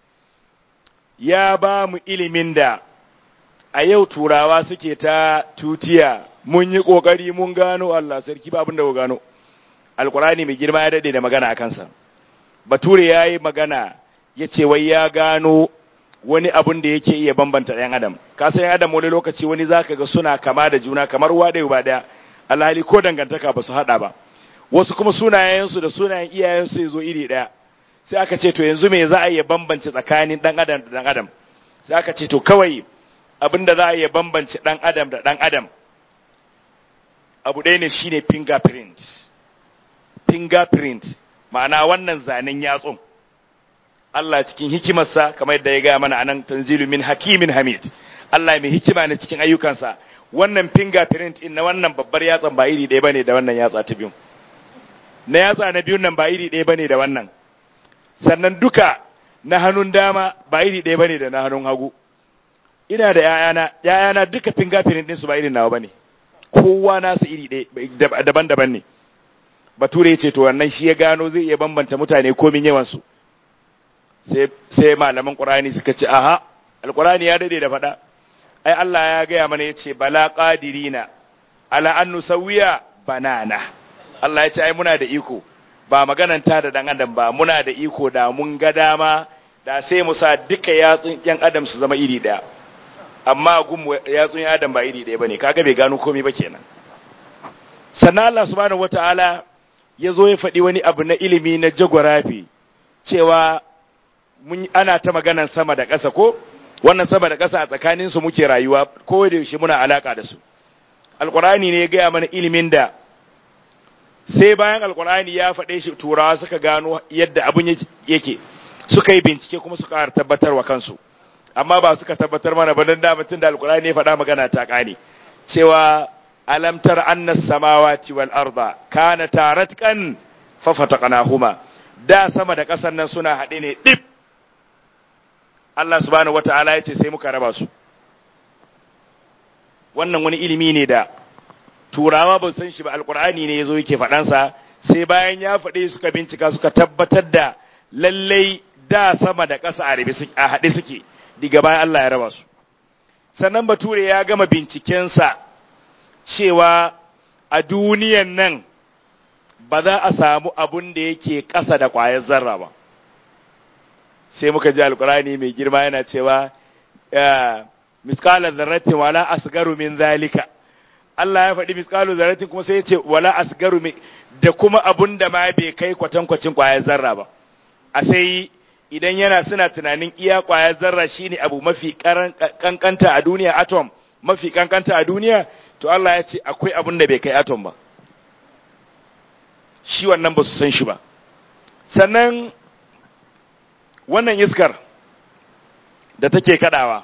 ya ba mu ilimin da a yau turawa suke ta tutiya mun yi kokari mun gano Allah sarki ba abin da gano alqur'ani mai girma ya dade da magana a kansa bature yayi magana yace wai ya gano wani abun da yake iya bambanta ɗan adam ka san ɗan adam wani lokaci wani zaka ga suna kama da juna kamar uwa ɗaya ba ɗaya alhali ko dangantaka ba su haɗa ba wasu kuma sunayensu da sunayen iyayensu ya zo iri ɗaya sai aka ce to yanzu me za a iya bambance tsakanin ɗan adam da ɗan adam sai aka ce to kawai abin da za a iya bambance ɗan adam da ɗan adam abu ɗaya ne shine fingerprint fingerprint ma'ana wannan zanen yatsun Allah cikin hikimarsa kamar yadda ya gaya mana anan tanzilu min hakimin hamid Allah mai hikima ne cikin ayyukansa wannan fingerprint in na wannan babbar yatsan ba iri ɗaya bane da wannan yatsa ta biyu na yatsa na biyun nan ba iri ɗaya bane da wannan sannan duka na hannun dama ba iri ɗaya bane da na hannun hagu ina da ƴaƴana ƴaƴana duka fingerprint din su ba irin nawa bane kowa nasu iri ɗaya daban-daban ne bature ce to wannan shi ya gano zai iya bambanta mutane komin yawan su sai malaman ƙur'ani suka ce aha alƙur'ani ya dade da faɗa ai Allah ya gaya mana ya ce bala ƙadirina ala an nusawiya banana Allah ya ce ai muna da iko ba magananta da dan adam ba muna da iko da mun ga dama da sai mu sa duka yatsun yan adam su zama iri ɗaya amma gun yatsun yan adam ba iri ɗaya bane kaga bai gano komai ba kenan sannan Allah subhanahu wataala ya zo ya faɗi wani abu na ilimi na geography cewa mun ana ta maganan sama da ƙasa ko wannan sama da ƙasa a tsakanin su muke rayuwa ko da yaushe muna alaka da su alqur'ani ne ya gaya mana ilimin da sai bayan alqur'ani ya faɗe shi turawa suka gano yadda abun yake suka yi bincike kuma suka tabbatar wa kansu amma ba suka tabbatar mana ba dan da mutun da alqur'ani ya faɗa magana ta ƙane cewa alam tar anna samawati wal arda kana taratkan fa fataqnahuma da sama da ƙasar nan suna haɗe ne dip Allah subhanahu wata'ala ya ce sai muka raba su wannan wani ilimi ne da turawa ba san shi ba alkur'ani ne yazo yake faɗansa sai bayan ya faɗe suka bincika suka tabbatar da lallai da sama da ƙasa a haɗe suke diga bayan Allah ya raba su sannan bature ya gama bincikensa cewa a duniyan nan ba za a samu abun da yake ƙasa da ƙwayar zarra ba sai muka ji alkurani mai girma yana cewa miskalar zarratin wala asgaru min zalika Allah ya faɗi miskalar zarratin kuma sai ya ce wala asgaru min da kuma abun da ma bai kai kwatankwacin ƙwayar zarra ba a sai idan yana suna tunanin iya ƙwayar zarra shine abu mafi kankanta a duniya atom mafi kankanta a duniya to Allah ya ce akwai abun da bai kai atom ba shi wannan ba su san shi ba sannan wannan iskar da take kadawa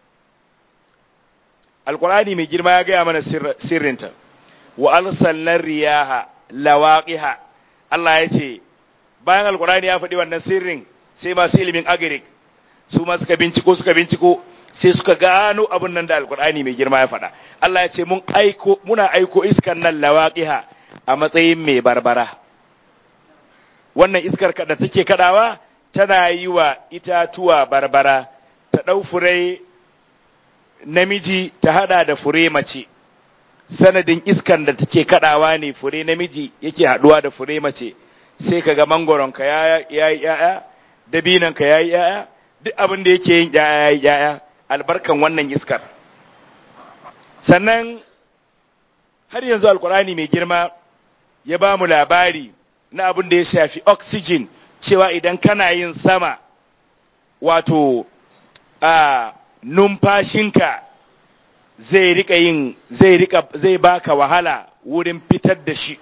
alkurani mai girma ya gaya mana sirrinta wa arsalnar riyaha lawaqiha Allah ya ce bayan alkurani ya faɗi wannan sirrin sai masu ilimin agirik su ma suka binciko suka binciko sai suka gano abin nan da alkurani mai girma ya faɗa Allah ya ce mun aiko muna aiko iskan nan lawaqiha a matsayin mai barbara wannan iskar da take kadawa tana yi wa itatuwa barbara ta ɗau fure namiji ta hada da fure mace sanadin iskan da take kadawa ne fure namiji yake haduwa da fure mace sai kaga mangoronka ya yi yaya dabinanka ya yi yaya duk abin da yake yin yaya yaya albarkan wannan iskar sannan har yanzu alkurani mai girma ya ba mu labari na abin da ya shafi oxygen cewa idan kana yin sama wato a numfashinka zai rika yin zai rika zai baka wahala wurin fitar da shi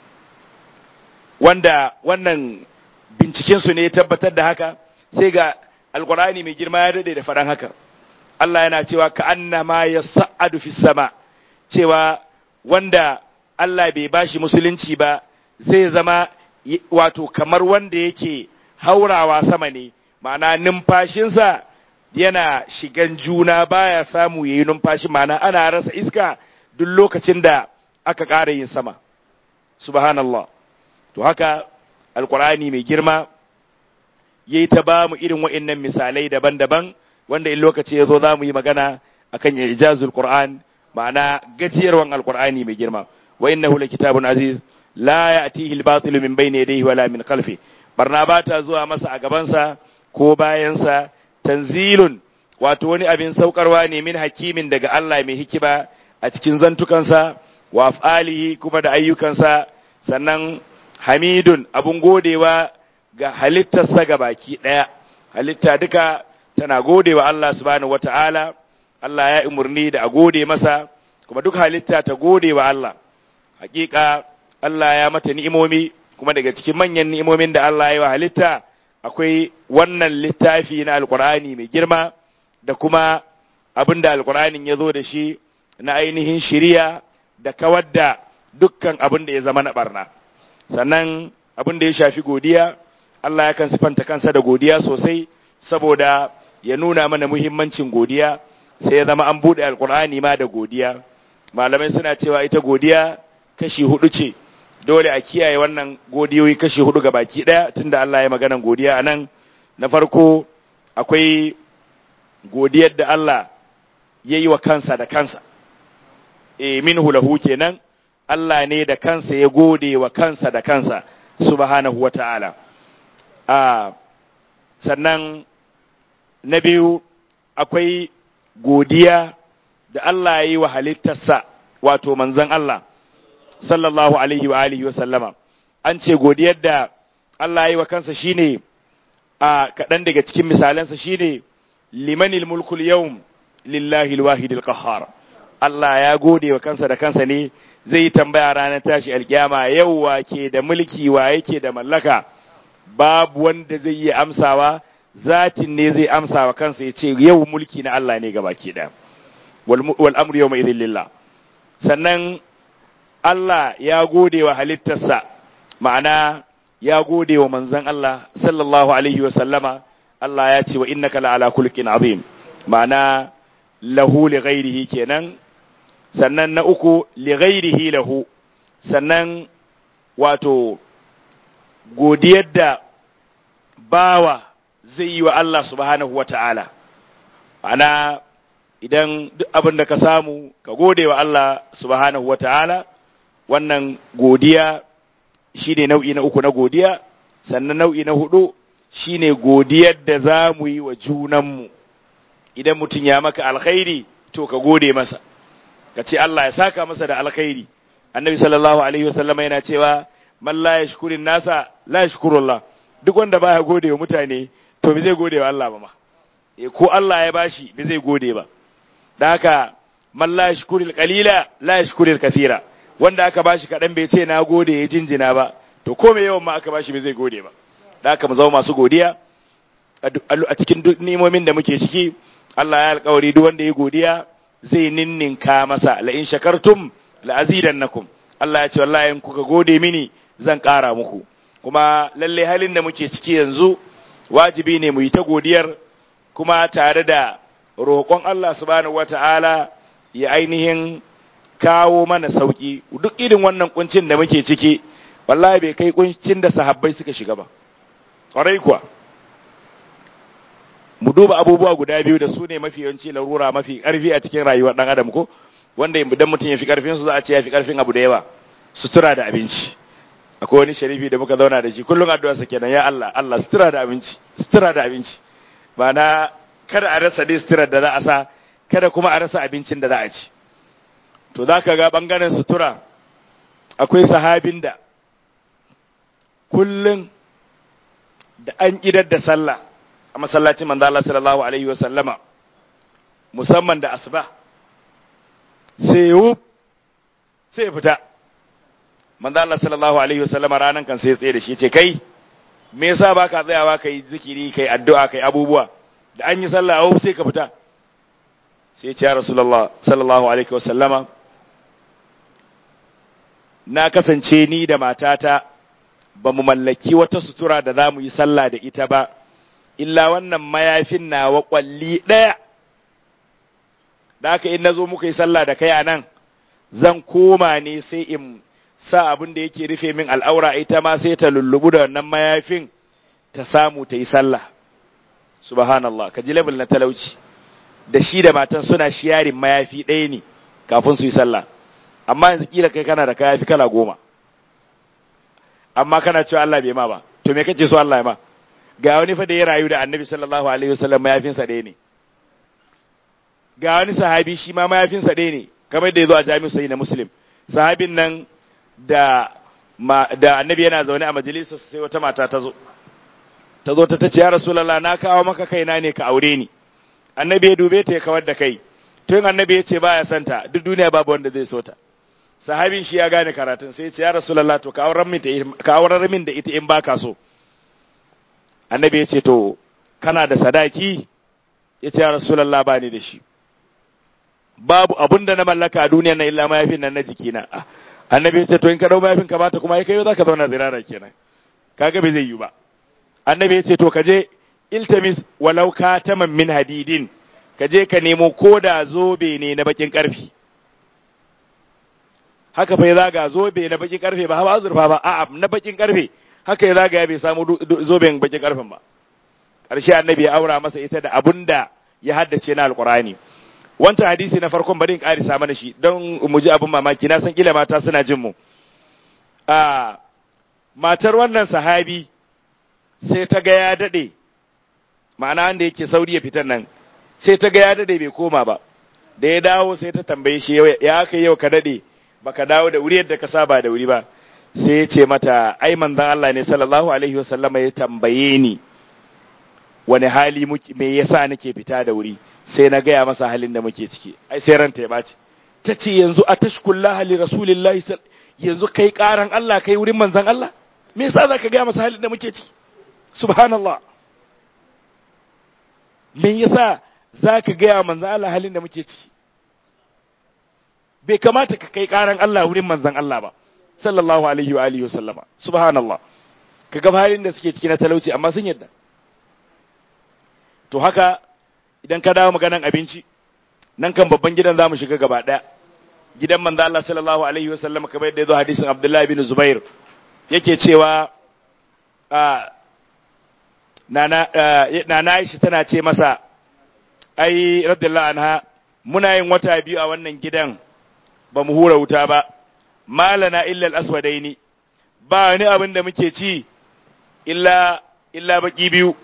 wanda wannan binciken su ne ya tabbatar da haka sai ga alkurani mai girma ya dade da faɗan haka Allah yana cewa ka annama yas'adu fis sama cewa wanda Allah bai bashi musulunci ba zai zama wato kamar wanda yake haurawa sama ne ma'ana numfashinsa yana shigan juna baya samu yayi numfashi ma'ana ana rasa iska duk lokacin da aka ƙara yin sama subhanallah to haka alkur'ani mai girma yayi ta ba mu irin wa'annan misalai daban-daban wanda in lokaci ya zo za mu yi magana akan ijazul qur'an ma'ana gajiyarwan alkur'ani mai girma wa innahu kitabun aziz la ya'tihi al-batil min bayni yadayhi wala min khalfi barna ba ta zuwa masa a gabansa ko bayansa tanzilun wato wani abin saukarwa ne min hakimin daga Allah mai hikima a cikin zantukansa wa af'alihi kuma da ayyukansa sannan hamidun abun godewa ga halittarsa ga baki ɗaya halitta duka tana godewa Allah subhanahu wata'ala Allah ya umurni da a gode masa kuma duk halitta ta gode wa Allah hakika Allah ya mata ni'imomi kuma daga cikin manyan ni'imomin da Allah ya yi wa halitta akwai wannan littafi na alkur'ani mai girma da kuma abin da alkur'anin ya zo da shi na ainihin shiriya da kawar da dukkan abin da ya zama na barna sannan abin da ya shafi godiya Allah yakan sifanta kansa da godiya sosai saboda ya nuna mana muhimmancin godiya sai ya zama an buɗe alkur'ani ma da godiya malamai suna cewa ita godiya kashi hudu ce dole a kiyaye wannan godiyoyi kashi hudu ga baki ɗaya tunda Allah ya maganan godiya a nan na farko akwai godiyar da Allah ya yi wa kansa da kansa e minhu lahu kenan Allah ne da kansa ya gode wa kansa da kansa subhanahu wa ta'ala a sannan na biyu akwai godiya da Allah ya yi wa halittarsa wato manzon Allah sallallahu alaihi wa alihi wa sallama an ce godiyar da Allah ya yi wa kansa shine a kaɗan daga cikin misalansa shine limanil mulkul yawm lillahi alwahidil qahhar Allah ya gode wa kansa da kansa ne zai yi tambaya ranar tashi alkiyama yau wa ke da mulki wa yake da mallaka babu wanda zai yi amsawa zatin ne zai amsa wa kansa ya ce yau mulki na Allah ne gabaki da wal amru yawma idhil lillah sannan Allah ya gode wa halittarsa ma'ana ya gode wa manzon Allah sallallahu alaihi wa sallama Allah ya ce wa innaka la'ala kulkin azim ma'ana lahu li ghairihi kenan sannan na uku li ghairihi lahu sannan wato godiyar da bawa zai yi wa Allah subhanahu wata'ala ma'ana idan duk abin da ka samu ka gode wa Allah subhanahu wata'ala wannan godiya shi ne nau'i na uku na godiya sannan nau'i na hudu shi ne godiyar da za mu yi wa junanmu idan mutum ya maka alkhairi to ka gode masa ka ce Allah ya saka masa da alkhairi annabi sallallahu alaihi wasallama yana cewa man la yashkurin nasa la yashkurullah duk wanda baya gode wa mutane to bai zai gode wa Allah ba ma e ko Allah ya bashi bai zai gode ba dan haka man la yashkuril qalila la yashkuril kathira wanda aka bashi kadan bai ce na gode ya jinjina ba to ko me yawan ma aka bashi bai zai gode ba dan haka mu zama masu godiya a cikin duk ni'imomin da muke ciki Allah ya alƙawari duk wanda ya godiya zai ninninka masa la in shakartum la azidannakum Allah ya ce wallahi in kuka gode mini zan ƙara muku kuma lalle halin da muke ciki yanzu wajibi ne mu yi ta godiyar kuma tare da roƙon Allah subhanahu wata'ala ya ainihin kawo mana sauki duk irin wannan kuncin da muke ciki wallahi bai kai kuncin da sahabbai suka shiga ba ƙwarai kuwa mu duba abubuwa guda biyu da su ne mafi yawanci larura mafi ƙarfi a cikin rayuwar ɗan adam ko wanda idan mutum ya fi ƙarfin su za a ce ya fi ƙarfin abu da yawa sutura da abinci akwai wani sharifi da muka zauna da shi kullum addu'a sa kenan ya Allah Allah sutura da abinci sutura da abinci ba na kada a rasa dai sutura da za a sa kada kuma a rasa abincin da za a ci to za ka ga bangaren sutura akwai sahabin da kullum da an idar da sallah a masallacin manzo Allah sallallahu alaihi wa sallama musamman da asuba sai yub sai fita manzo Allah sallallahu alaihi wa sallama ranan kan sai tsaye da shi ce kai me yasa baka tsayawa kai zikiri kai addu'a kai abubuwa da an yi sallah a sai ka fita sai ya ce ya rasulullah sallallahu alaihi wasallama na kasance ni da matata ba mu mallaki wata sutura da za mu yi sallah da ita ba illa wannan mayafin nawa kwalli ɗaya da haka in na zo muka yi sallah da kai a nan zan koma ne sai in sa abin da yake rufe min al'aura ita ma sai ta lullubu da wannan mayafin ta samu ta yi sallah subhanallah ka ji level na talauci da shi da matan suna shiyarin mayafi ɗaya ne kafin su yi sallah amma yanzu kila kai kana da kayafi kala goma amma kana cewa Allah bai ma ba to me kace so Allah ya ma ga wani fa da ya rayu da Annabi sallallahu alaihi wasallam mayafinsa ɗaya ne ga wani sahabi shi ma mayafinsa ɗaya ne kamar da ya zo a jami'u sai na muslim sahabin nan da da annabi yana zaune a majalisar sai wata mata ta zo ta zo ta tace ya rasulullah na kawo maka kaina ne ka aure ni annabi ya dube ta ya kawar da kai tun annabi ya ce baya santa duk duniya babu wanda zai so ta sahabin shi ya gane karatun sai ya ce ya rasulullah to ka aurar min ka aurar min da ita in baka so annabi ya ce to kana da sadaki ya ce ya rasulullah ba ni da shi babu abun da na mallaka a duniya na illa mayafin nan na jikina annabi ya ce to in ka dau mayafin ka bata kuma kai za ka zauna zirara kenan kaga bai zai yi ba annabi ya ce to ka je iltamis walau kataman min hadidin ka je ka nemo koda zobe ne na bakin karfi haka fa ya zaga zobe na bakin karfe ba ba azurfa ba a'a na bakin karfe haka ya zaga ya bai samu zoben bakin karfen ba ƙarshe annabi ya aura masa ita da abun da ya haddace na alqur'ani wancan hadisi na farkon bari in karisa mana shi don mu ji abin mamaki na san kila mata suna jin mu a matar wannan sahabi sai ta ga ya dade ma'ana wanda yake sauri ya fitan nan sai ta ga ya dade bai koma ba da ya dawo sai ta tambaye shi ya aka yau ka dade baka dawo da wuri yadda ka saba da wuri ba sai ya ce mata ai manzon Allah ne sallallahu alaihi wasallama ya tambaye ni wani hali me yasa nake fita da wuri sai na gaya masa halin da muke ciki ai sai ranta ya baci ta ce yanzu a tashkullah li rasulillahi yanzu kai karan Allah kai wurin manzon Allah me yasa zaka gaya masa halin da muke ciki subhanallah me yasa zaka gaya manzon Allah halin da muke ciki bai kamata ka kai karan Allah wurin manzon Allah ba sallallahu alaihi wa alihi wasallama subhanallah kaga halin da suke ciki na talauci amma sun yadda to haka idan ka dawo maganan abinci nan kan babban gidan zamu shiga gaba daya gidan manzo Allah sallallahu alaihi wasallam kamar yadda yazo hadisin Abdullah bin Zubair yake cewa a nana nana Aisha tana ce masa ai radiyallahu anha muna yin wata biyu a wannan gidan ba mu hura wuta ba malana illa al-aswadaini ba wani abin da muke ci illa illa baki biyu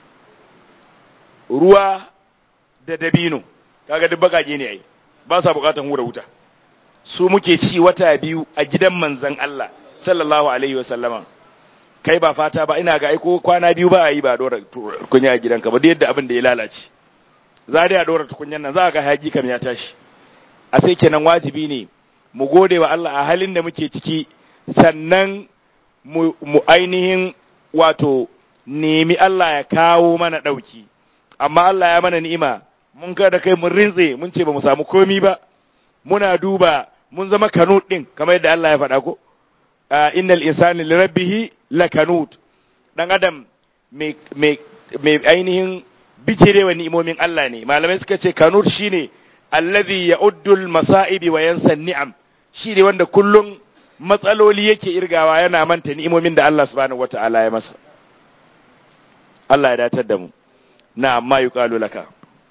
ruwa da dabino kaga duk bakake ne ai ba sa bukatan hura wuta su muke ci wata biyu a gidan manzon Allah sallallahu alaihi wa sallama kai ba fata ba ina ga aiko kwana biyu ba a yi ba dora kunya a gidanka ba yadda abin da ya lalace za dai a dora tukunyan nan za ga haji kam ya tashi a sai kenan wajibi ne mu gode wa Allah a halin da muke ciki sannan mu, mu ainihin wato nemi Allah ya kawo mana ɗauki amma Allah ya mana ni'ima mun kada kai mun rintse mun ce ba mu samu komi ba muna duba mun zama kanut din kamar yadda Allah ya faɗa ko innal insani li rabbih lakanut dan adam mai mai ainihin bijirewa ni'imomin Allah ne malamai suka ce kanut shine allazi ya'uddu al-masa'ibi wa yansa ni'am shine wanda kullum matsaloli yake irgawa yana manta ni'imomin da Allah subhanahu wata'ala ya masa Allah ya datar da mu na amma yuqalu laka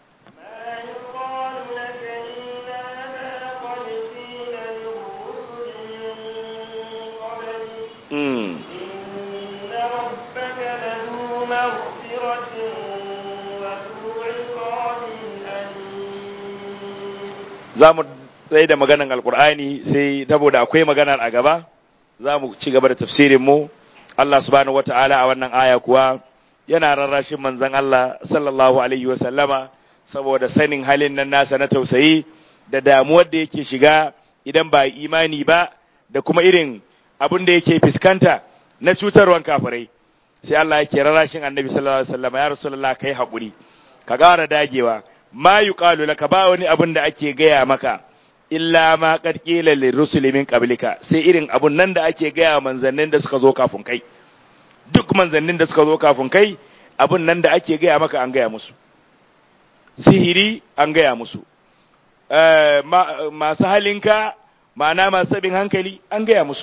za mu tsaye da maganan alkur'ani sai saboda akwai maganar a gaba za mu ci gaba da tafsirin mu Allah subhanahu wata'ala a wannan aya kuwa yana rarrashin manzon Allah sallallahu alaihi wa sallama saboda sanin halin nan nasa na tausayi da damuwar da yake shiga idan ba imani ba da kuma irin abin da yake fuskanta na cutarwan kafirai sai Allah yake rarrashin annabi sallallahu alaihi wa sallama ya rasulullah kai haƙuri ka ƙara dagewa ma yuqalu laka ba wani abun da ake gaya maka illa ma qad qila lirrusuli min qablika sai irin abun nan da ake gaya manzannin da suka zo kafin kai duk manzannin da suka zo kafin kai abun nan da ake gaya maka an gaya musu sihiri an gaya musu masu halinka ma'ana masu sabin hankali an gaya musu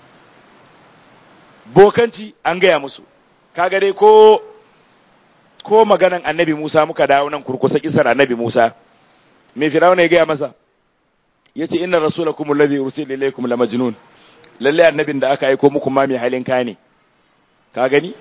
bokanci an gaya musu kaga dai ko ko maganan annabi Musa muka dawo nan kurkusa kisar annabi Musa me firawuna ya gaya masa yace inna rasulakum alladhi ursila ilaykum la majnun lalle annabin da aka aika muku ma mai halin ka ne ka gani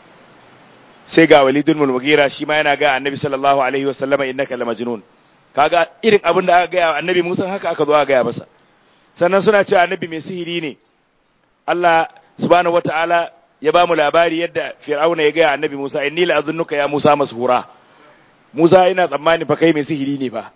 sai ga walidul mulmugira shi ma yana ga annabi sallallahu alaihi wasallama innaka la majnun kaga irin abin da aka gaya annabi Musa haka aka zo aka gaya masa sannan suna cewa annabi mai sihiri ne Allah subhanahu wataala ya ba mu labari yadda fir'auna ya gaya annabi Musa inni la azunnuka ya Musa mashura Musa ina tsammani fa kai mai sihiri ne fa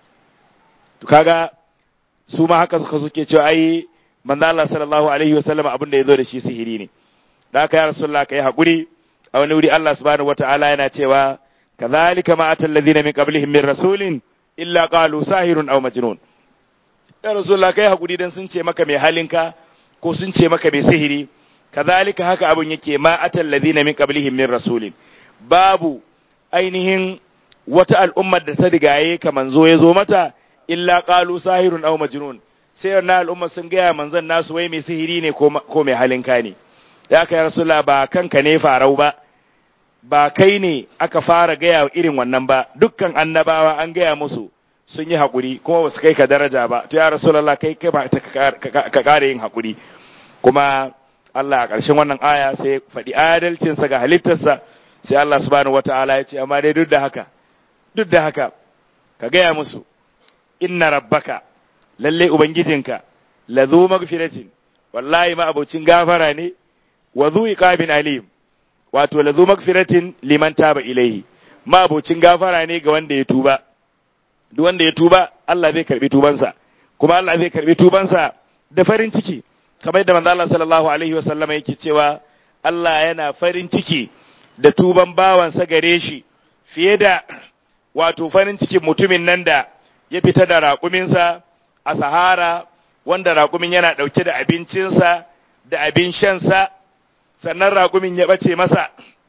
to kaga su ma haka suka suke cewa ai manzo Allah sallallahu alaihi wasallam abin da yazo da shi sihiri ne da haka ya rasulullah kai hakuri a wani wuri Allah subhanahu wataala yana cewa kadhalika ma atal ladina min qablihim min rasulin illa qalu sahirun aw majnun ya rasulullah kai hakuri dan sun ce maka mai halinka ko sun ce maka mai sihiri kazalika haka abun yake ma atal ladina min qablihim min rasulin babu ainihin wata al'ummar da ta rigaye ka manzo ya zo mata illa qalu sahirun aw majnun sai wannan al'ummar sun gaya manzon nasu wai mai sihiri ne ko ko mai halinka ne ya kai rasulullah ba kanka ne farau ba ba kai ne aka fara gaya irin wannan ba dukkan annabawa an gaya musu sun yi haƙuri kuma ba su kai ka daraja ba to ya rasulullah kai kai ba ka kare yin haƙuri kuma Allah a ƙarshen wannan aya sai faɗi adalcinsa ga halittarsa sai Allah subhanahu wata'ala ya ce amma dai duk da haka duk da haka ka gaya musu inna rabbaka lalle ubangijinka lazu magfiratin wallahi ma abocin gafara ne wa zu iqabin alim wato lazu magfiratin liman taba ilaihi ma abocin gafara ne ga wanda ya tuba duk wanda ya tuba Allah zai karbi tubansa kuma Allah zai karbi tubansa da farin ciki kamar yadda manzo Allah sallallahu alaihi wasallam yake cewa Allah yana farin ciki da tuban bawansa gare shi fiye da wato farin cikin mutumin nan da ya fita da raƙuminsa a sahara wanda raƙumin yana ɗauke da abincinsa da abin shansa sannan raƙumin ya ɓace masa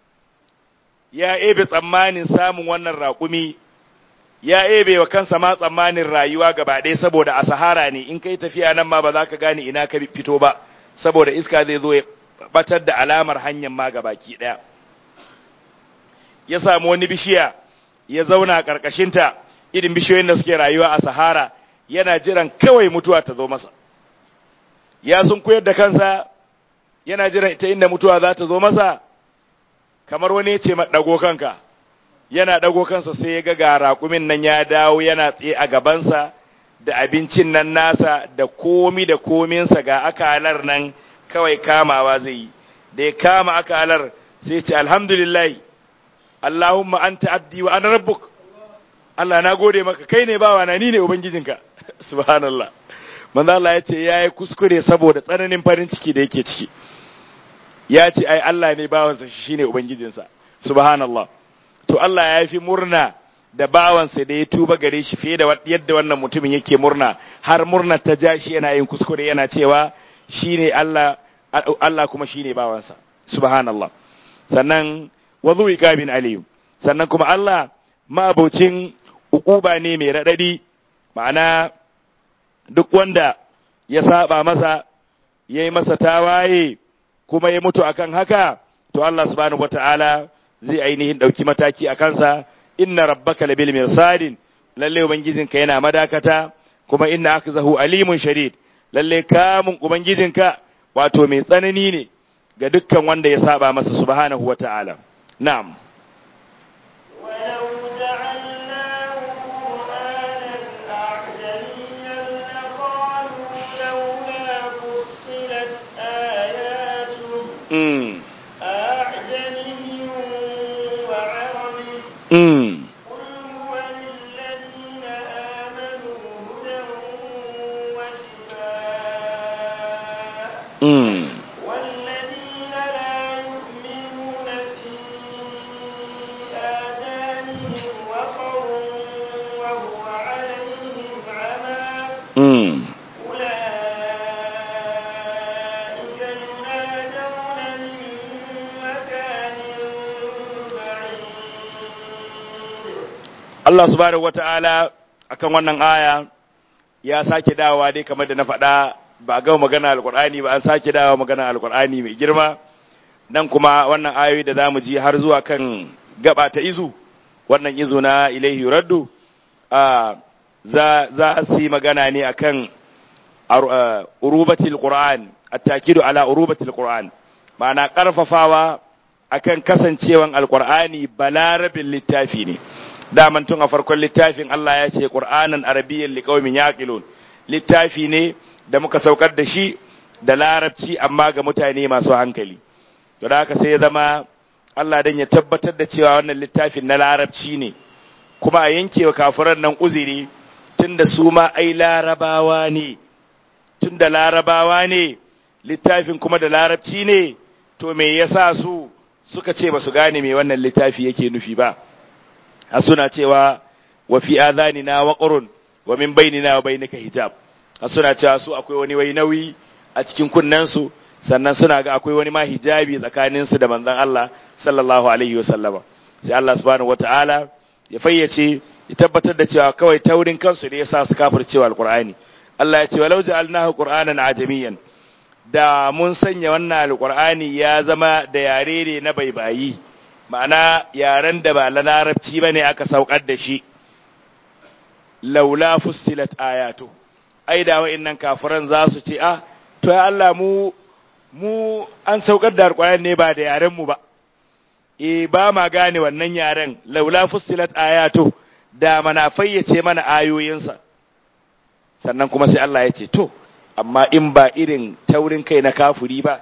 ya ebe tsammanin samun wannan raƙumi ya ebe wa kansa ma tsammanin rayuwa gaba ɗaya saboda a sahara ne in kai tafiya nan ma ba za ka gane ina ka fito ba saboda iska zai zo ya batar da alamar hanyar ma gabaki ɗaya ya samu wani bishiya ya zauna a ƙarƙashinta irin bishiyoyin da suke rayuwa a sahara yana jiran kawai mutuwa ta zo masa ya sun koyar da kansa yana jiran ita inda mutuwa za ta zo masa kamar wani ya ce ɗago kanka yana ɗago kansa sai ya ga ga raƙumin nan ya dawo yana tsaye a gabansa da abincin nan nasa da komi da kominsa ga akalar nan kawai kamawa zai yi da ya kama akalar sai ce alhamdulillah Allahumma anta abdi wa ana rabbuk Allah na gode maka kai ne bawa na ni ne ubangijinka subhanallah manzo Allah ya ce yayi kuskure saboda tsananin farin ciki da yake ciki ya ce ai Allah ne bawansa shi shine ubangijinsa subhanallah to Allah ya fi murna da bawansa da ya tuba gare shi fiye da yadda wannan mutumin yake murna har murna ta ja shi yana yin kuskure yana cewa shine Allah Allah kuma shine bawansa subhanallah sannan wazu iqabin alim sannan kuma Allah mabocin ukuba ne mai radadi ma'ana duk wanda ya saba masa yayi masa tawaye kuma ya mutu akan haka to Allah subhanahu wataala zai ainihin ɗauki mataki a kansa inna rabbaka labil mirsadin lalle ubangijinka yana madakata kuma inna akzahu alimun shadid lalle kamun ubangijinka wato mai tsanani ne ga dukkan wanda ya saba masa subhanahu wata'ala na'am ولو جعلناه قرآنا أعجميا لقالوا لولا فصلت آياته mm. أعجمي وعربي Mm. قل هو للذين آمنوا هدى وشفاء Mm. والذين لا يؤمنون في Allah subhanahu wata'ala akan wannan aya ya sake dawowa dai kamar da na faɗa ba ga magana alkur'ani ba an sake dawowa magana alkur'ani mai girma nan kuma wannan ayoyi da zamu ji har zuwa kan gaba ta izu wannan izu na ilaihi raddu a za za su yi magana ne akan urubatil qur'an at-takidu ala urubatil qur'an ma'ana karfafawa akan kasancewan alqur'ani balarabin littafi ne daman tun a farkon littafin Allah ya ce qur'anan arabiyyan liqaumin yaqilun littafi ne da muka saukar da shi da larabci amma ga mutane masu hankali to da haka sai ya zama Allah dan ya tabbatar da cewa wannan littafin na larabci ne kuma a yankewa kafiran nan uzuri tunda su ma ai larabawa ne tunda larabawa ne littafin kuma da larabci ne to me yasa su suka ce ba su gane me wannan littafi yake nufi ba a suna cewa wa fi adhanina waqrun wa min bainina wa bainika hijab a suna cewa su akwai wani wai nauyi a cikin kunnensu sannan suna ga akwai wani ma hijabi tsakaninsu da manzon Allah sallallahu alaihi wasallama sai Allah subhanahu wataala ya fayyace ya tabbatar da cewa kawai taurin kansu ne yasa su kafircewa alqur'ani Allah ya ce walau ja'alnahu qur'anan ajamiyan da mun sanya wannan alqur'ani ya zama da yare ne na baibayi ma'ana yaren da ba la larabci bane aka saukar da shi laula fussilat ayatu ai da wa'annan kafiran za su ce ah to ya Allah mu mu an saukar da alqur'ani ne ba da yaren mu ba e ba ma gane wannan yaren laula fussilat ayatu da mana fayyace mana ayoyinsa sannan kuma sai Allah ya ce to amma in ba irin taurin kai na kafuri ba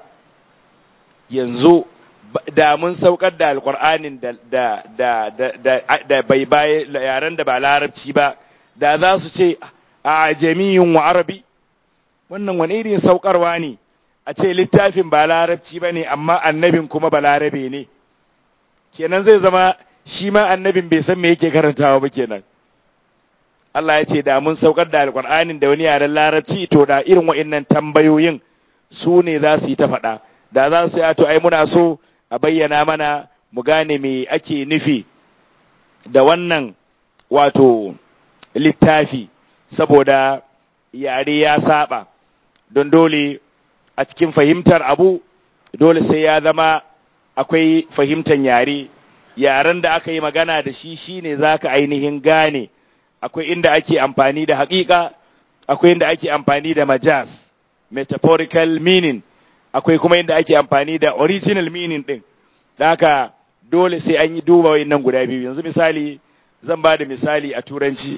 yanzu da mun saukar da alkur'anin da da da da da bai baye yaren da ba larabci ba da za su ce a jami'in wa arabi wannan wani irin saukarwa ne a ce littafin ba larabci ba ne amma annabin kuma ba larabe ne kenan zai zama shi ma annabin bai san me yake karantawa ba kenan Allah ya ce da mun saukar da alƙur'anin da wani yaren larabci to da irin wa'annan tambayoyin su ne za su yi ta faɗa da za su yi to ai muna so a bayyana mana mu gane me ake nufi da wannan wato littafi saboda yare ya saba don dole a cikin fahimtar abu dole sai ya zama akwai fahimtar yare yaren da aka yi magana da shi shine zaka ainihin gane akwai inda ake amfani da haƙiƙa akwai inda ake amfani da majaz metaphorical meaning akwai kuma inda ake amfani da original meaning din da haka dole sai an yi duba wayannan guda biyu yanzu misali zan ba da misali a turanci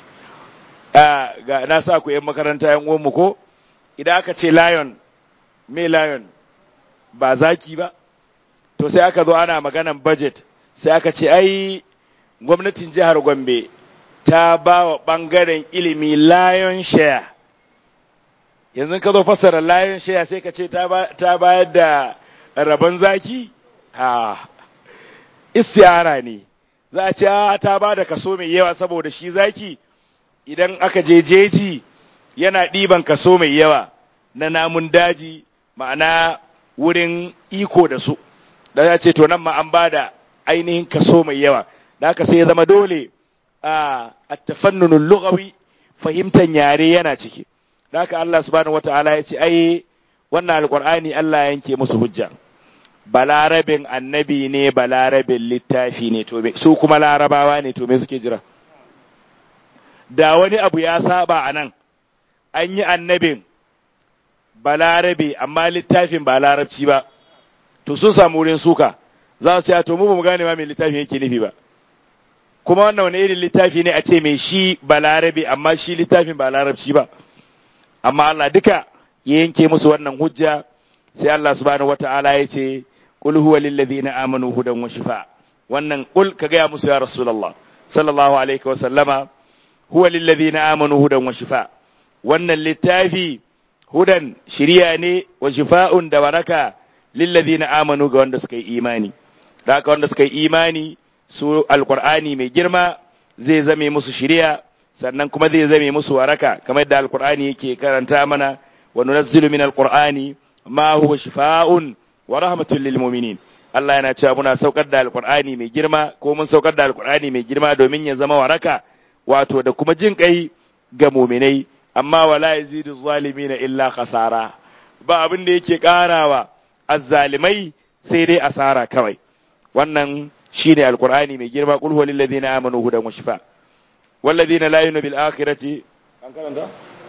ga na sa ku yan makaranta yan uwanmu ko idan aka ce lion me lion ba zaki ba to sai aka zo ana maganan budget sai aka ce ai gwamnatin jihar Gombe ta ba wa ɓangaren ilimi lion share yanzu ka zo fassara lion share sai ka ce ta bayar da rabon zaki ha istiyara ne za a ce ta ba da kaso mai yawa saboda shi zaki idan aka je jeji yana ɗiban kaso mai yawa na namun daji ma'ana wurin iko da su da ya ce to nan ma an ba da ainihin kaso mai yawa da haka sai ya zama dole a tafannunul lughawi fahimtar yare yana ciki da haka Allah subhanahu wataala ya ce ai wannan alqur'ani Allah yanke musu hujja balarabin annabi ne balarabin littafi ne to su kuma larabawa ne to me suke jira da wani abu ya saba anan an yi annabin balarabe amma littafin ba larabci ba to sun samu wurin suka za su ce to mu ba mu gane ma mai littafin yake nufi ba kuma wannan wani irin littafi ne a ce mai shi ba larabe amma shi littafin ba larabci ba amma Allah duka ya yanke musu wannan hujja sai Allah subhanahu wata'ala ya ce qul huwa lil ladina amanu hudan wa shifa wannan qul ka ga musu ya rasulullah sallallahu alaihi wa sallama huwa lil ladina amanu hudan wa shifa wannan littafi hudan shiriya ne wa shifa'un da waraka lil ladina amanu ga wanda suka yi imani da haka wanda suka yi imani su alkur'ani mai girma zai zame musu shiriya sannan kuma zai zame musu waraka kamar yadda alkur'ani yake karanta mana wa nunazzilu min alqur'ani ma huwa shifaa'un wa rahmatun lil mu'minin Allah yana cewa muna saukar da alkur'ani mai girma ko mun saukar da alkur'ani mai girma domin ya zama waraka wato da kuma jin kai ga muminai amma wala yazidu zalimina illa khasara ba abin da yake karawa azzalimai sai dai asara kawai wannan shine alqur'ani mai girma qul huwal ladina amanu hudan wa shifa wal ladina la yu'minu bil akhirati an karanta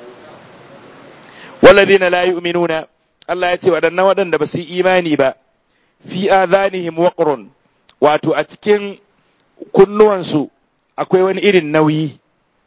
wal ladina la yu'minuna Allah ya ce waɗannan waɗanda ba su yi imani ba fi adhanihim waqrun wato a cikin kunnuwansu akwai wani irin nauyi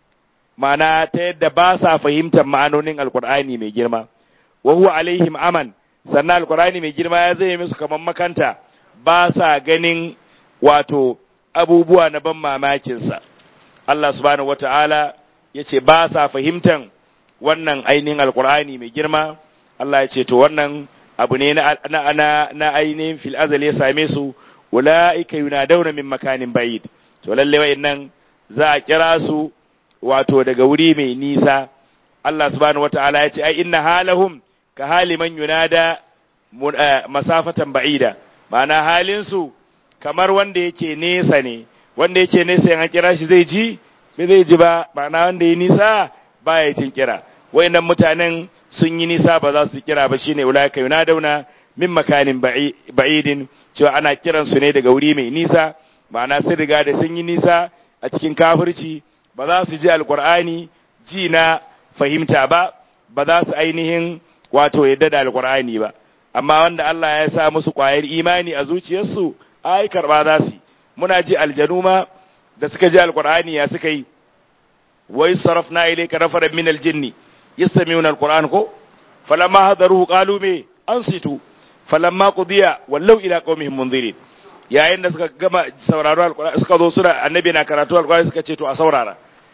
ma'ana ta yadda ba sa fahimtar ma'anonin alkur'ani mai girma wa huwa alaihim aman sannan alkur'ani mai girma ya zai musu kamar makanta ba sa ganin wato abubuwa na ban mamakinsa Allah subhanahu wata'ala ya ce ba sa fahimtar wannan ainihin alkur'ani mai girma Allah ya ce to wannan abu ne na, na, na, na ainihin fil azal ya same su ula'ika yunadawna min makanin bayid to lalle wa'annan za a kira su wato daga wuri mai nisa Allah subhanahu wata'ala ya ce ai inna halahum ka hali man yunada masafatan ba'ida ma'ana halin su kamar wanda yake nesa ne wanda yake nesa yan kira shi zai ji bai zai ji ba ma'ana wanda ya nisa ba ya tin kira wayannan mutanen sun yi nisa ba za su kira ba shine ulaika yunadawna min makanin ba'idin cewa ana kiran su ne daga wuri mai nisa ma'ana sun riga da sun yi nisa a cikin kafirci ba za su ji alkur'ani ji na fahimta ba ba za su ainihin wato yadda da alkur'ani ba amma wanda Allah ya sa musu ƙwayar imani a zuciyarsu ai karba za su muna ji aljanu ma da suka ji alkur'ani ya suka yi wai sarafna ilayka nafaran min aljinni yastami'una alquran ko falamma hadaruhu qalu me ansitu falamma qudiya wallau ila qaumihim munzirin yayin da suka gama sauraro alkur'ani suka zo suna annabi na karatu alkur'ani suka ce to a saurara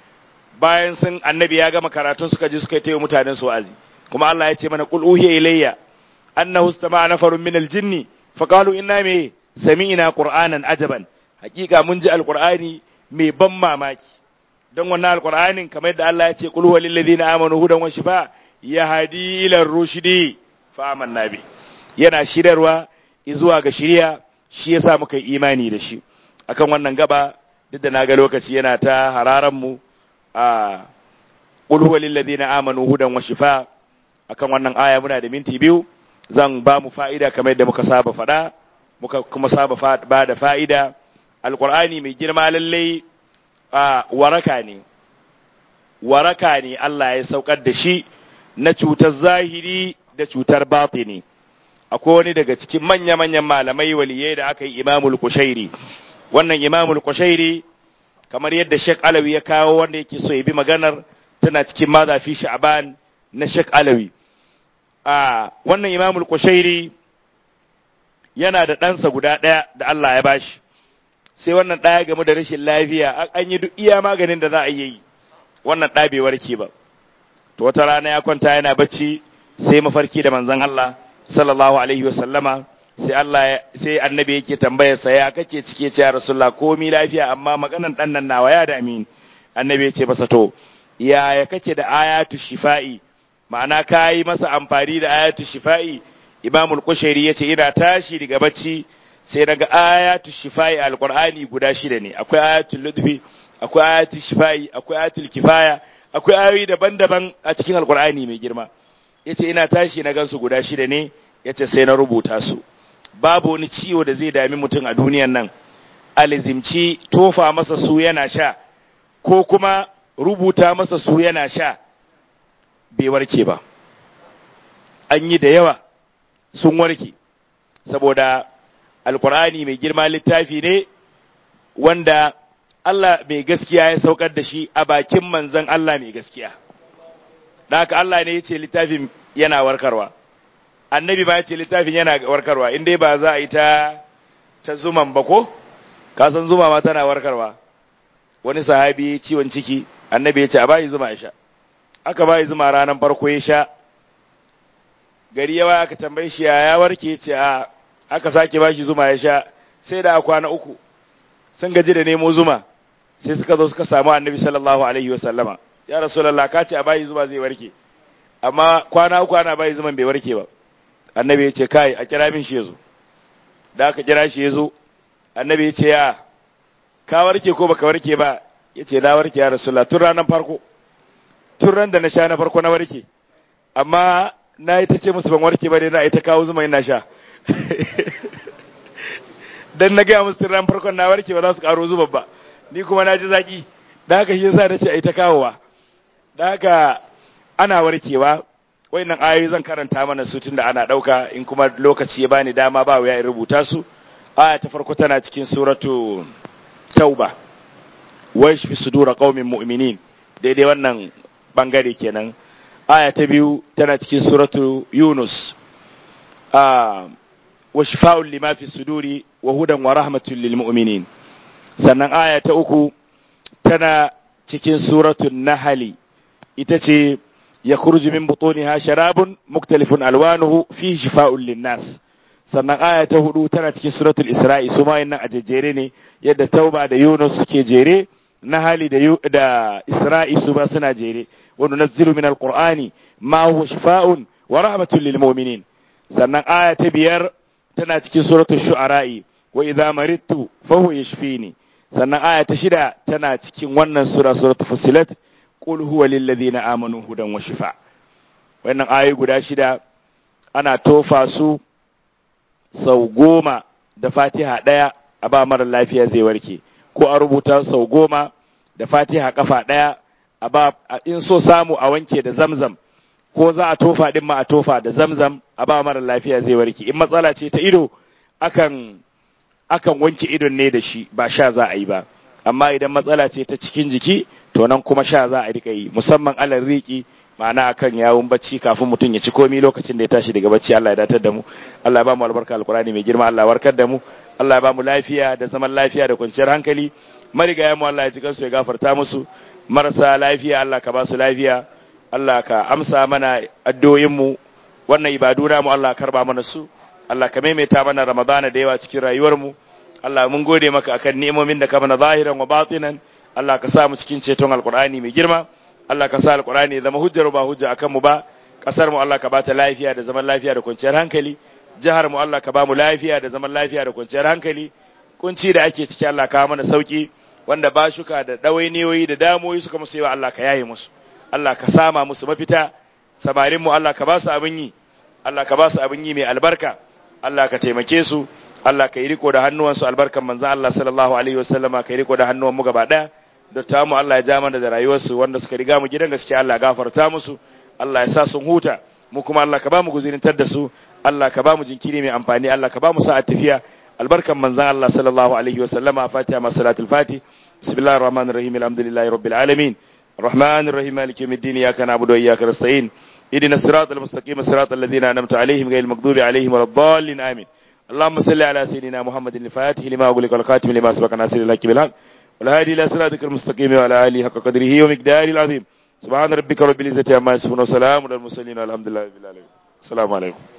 bayan sun annabi ya gama karatun suka je suka yi mutanen su azi kuma Allah ya ce mana qul uhiya ilayya annahu istama'a nafarun min aljinni faqalu inna me sami'na qur'anan ajaban hakika mun ji alkur'ani mai ban mamaki don wannan alkur'anin kamar yadda Allah ya ce qul huwal ladina amanu hudan wa shifa yahdi ila rushdi fa amanna bi yana shirarwa zuwa ga shiriya shi yasa muka yi imani da shi akan wannan gaba duk da naga lokaci yana ta hararan mu a qul huwa lil ladina amanu hudan wa shifa akan wannan aya muna da minti biyu zan ba mu fa'ida kamar yadda muka saba faɗa muka kuma saba ba da fa'ida alqur'ani mai girma lalle a waraka ne waraka ne Allah ya saukar da shi na cutar zahiri da cutar batini akwai wani daga cikin manya-manyan malamai waliyai da aka yi imamul kushairi wannan imamul kushairi kamar yadda Sheikh Alawi ya kawo wanda yake so ya bi maganar tana cikin mazafi sha'ban na Sheikh Alawi a wannan imamul kushairi yana da ɗansa guda ɗaya da Allah ya bashi sai wannan ɗaya game da rashin lafiya an yi duk iya maganin da za a yi wannan ɗa bai warke ba to wata rana ya kwanta yana bacci sai mafarki da manzon Allah sallallahu alaihi wa sallama sai Allah sai annabi yake tambayar sa ya kake cike ce ya rasulullah komi lafiya amma maganan dan nan nawa ya da amin annabi ya ce masa to yaya kake da ayatu shifa'i ma'ana kai masa amfani da ayatu shifa'i imamul kushairi yace ina tashi daga bacci sai daga ayatu shifa'i alqur'ani guda shida ne akwai ayatul ludfi akwai ayatul shifa'i akwai ayatul kifaya akwai ayoyi daban-daban a cikin alqur'ani mai girma yace ina tashi na gansu guda shida ne yace sai na rubuta su babu wani ciwo da zai dami mutum a duniyan nan alizimci tofa masa su yana sha ko kuma rubuta masa su yana sha bai warke ba an yi da yawa sun warke saboda alkur'ani mai girma littafi ne wanda Allah mai gaskiya ya saukar da shi a bakin manzan Allah mai gaskiya da haka Allah ne ya ce littafin yana warkarwa annabi ba ya ce littafin yana warkarwa in dai ba za a yi ta ta zuman ba ko ka san zuma ma tana warkarwa wani sahabi ciwon ciki annabi ya ce a bayi zuma ya sha aka bayi zuma ranar farko ya sha gari yawa aka tambaye shi ya warke ya ce a aka sake bashi zuma ya sha sai da kwana uku sun gaji da nemo zuma sai suka zo suka samu annabi sallallahu alaihi wa sallama ya rasulullah ka ce a bayi zuma zai warke amma kwana uku ana bayi zuman bai warke ba annabi ya ce kai a kira min shi yazo da aka kira shi yazo annabi ya ce ya ka warke ko baka warke ba yace na warke ya rasulullah tun ranar farko tun ran da na sha na farko na warke amma na yi ta ce musu ban warke ba dai na ita kawo zuma ina sha dan na gaya musu tun ran farkon na warke ba za su karo zuba ba ni kuma na ji zaki da haka shi yasa na ce ai ta kawowa da haka ana warkewa wayannan ayoyi zan karanta mana su tunda ana dauka in kuma lokaci ya bani dama ba wuya in rubuta su aya ta farko tana cikin suratu tauba wa yashfi sudura qaumin mu'minin daidai wannan bangare kenan aya ta biyu tana cikin suratu yunus a wa shifa'un lima fi suduri wa hudan wa rahmatun lil mu'minin sannan aya ta uku tana cikin suratul nahli ita ce ya kurji min butuniha sharabun muktalifun alwanuhu fi shifa'un linnas sannan aya ta hudu tana cikin suratul isra'i su ma nan a jejjere ne yadda tauba da yunus suke jere nahali da da isra'i su ba suna jere wa nunazzilu min alqur'ani ma huwa shifa'un wa rahmatun lil mu'minin sannan aya ta biyar tana cikin suratul shu'ara'i wa idza maridtu fa huwa yashfini sannan aya ta shida tana cikin wannan sura suratul fusilat qul huwa lil ladina amanu hudan wa shifa wannan ayoyi guda shida ana tofa su sau goma da fatiha ɗaya a ba mara lafiya zai warke ko a rubuta sau goma da fatiha kafa ɗaya a ba in so samu a wanke da zamzam ko za a tofa din ma a tofa da zamzam a ba mara lafiya zai warke in matsala ce ta ido akan akan wanke idon ne da shi ba sha za a yi ba amma idan matsala ce ta cikin jiki to nan kuma sha za a rika yi musamman alal riki ma'ana akan yawun bacci kafin mutum ya ci komi lokacin da ya tashi daga bacci Allah ya datar da mu Allah ya ba mu albarka alkurani mai girma Allah ya warkar da mu Allah ya ba mu lafiya da zaman lafiya da kwanciyar hankali marigaya mu Allah ya ji kansu ya gafarta musu marasa lafiya Allah ka ba su lafiya Allah ka amsa mana addu'o'in mu wannan ibadu na mu Allah karba mana su Allah ka maimaita mana Ramadana da yawa cikin rayuwar mu Allah mun gode maka akan ni'imomin da ka mana zahiran wa batinan Allah ka sa mu cikin ceton alkur'ani mai girma Allah ka sa alkur'ani zama hujjar ba hujja akan mu ba kasar mu Allah ka bata lafiya da zaman lafiya da kwanciyar hankali jihar mu Allah ka ba mu lafiya da zaman lafiya da kwanciyar hankali kunci da ake ciki Allah ka mana sauki wanda ba shuka da dawainiyoyi da damoyi suka musu yawa Allah ka yaye musu Allah ka sama musu mafita samarin mu Allah ka ba su abin yi Allah ka ba su abin yi mai albarka Allah ka taimake su Allah ka yi riko da hannuwansu albarkan manzon Allah sallallahu alaihi wasallama ka yi riko da hannuwan mu gaba daya da mu Allah ya ja mana da rayuwarsu wanda suka riga mu gidan gaskiya Allah gafarta musu Allah ya sa sun huta mu kuma Allah ka ba mu guzurintar da su Allah ka ba mu jinkiri mai amfani Allah ka ba mu sa'a tafiya albarkan manzon Allah sallallahu alaihi wa sallama fatiha ma salatul fati bismillahir rahmanir rahim alhamdulillahi rabbil alamin الرحمن الرحيم مالك يوم الدين اياك نعبد واياك نستعين اهدنا الصراط المستقيم صراط الذين انعمت عليهم غير المغضوب عليهم ولا الضالين امين اللهم صل على سيدنا محمد الفاتح لما أغلق والخاتم لما سبق ناصر الحق بالحق والهادي الى صراطك المستقيم وعلى اله حق قدره ومقداره العظيم سبحان ربك رب العزه عما يصفون وسلام على المرسلين والحمد لله رب العالمين السلام عليكم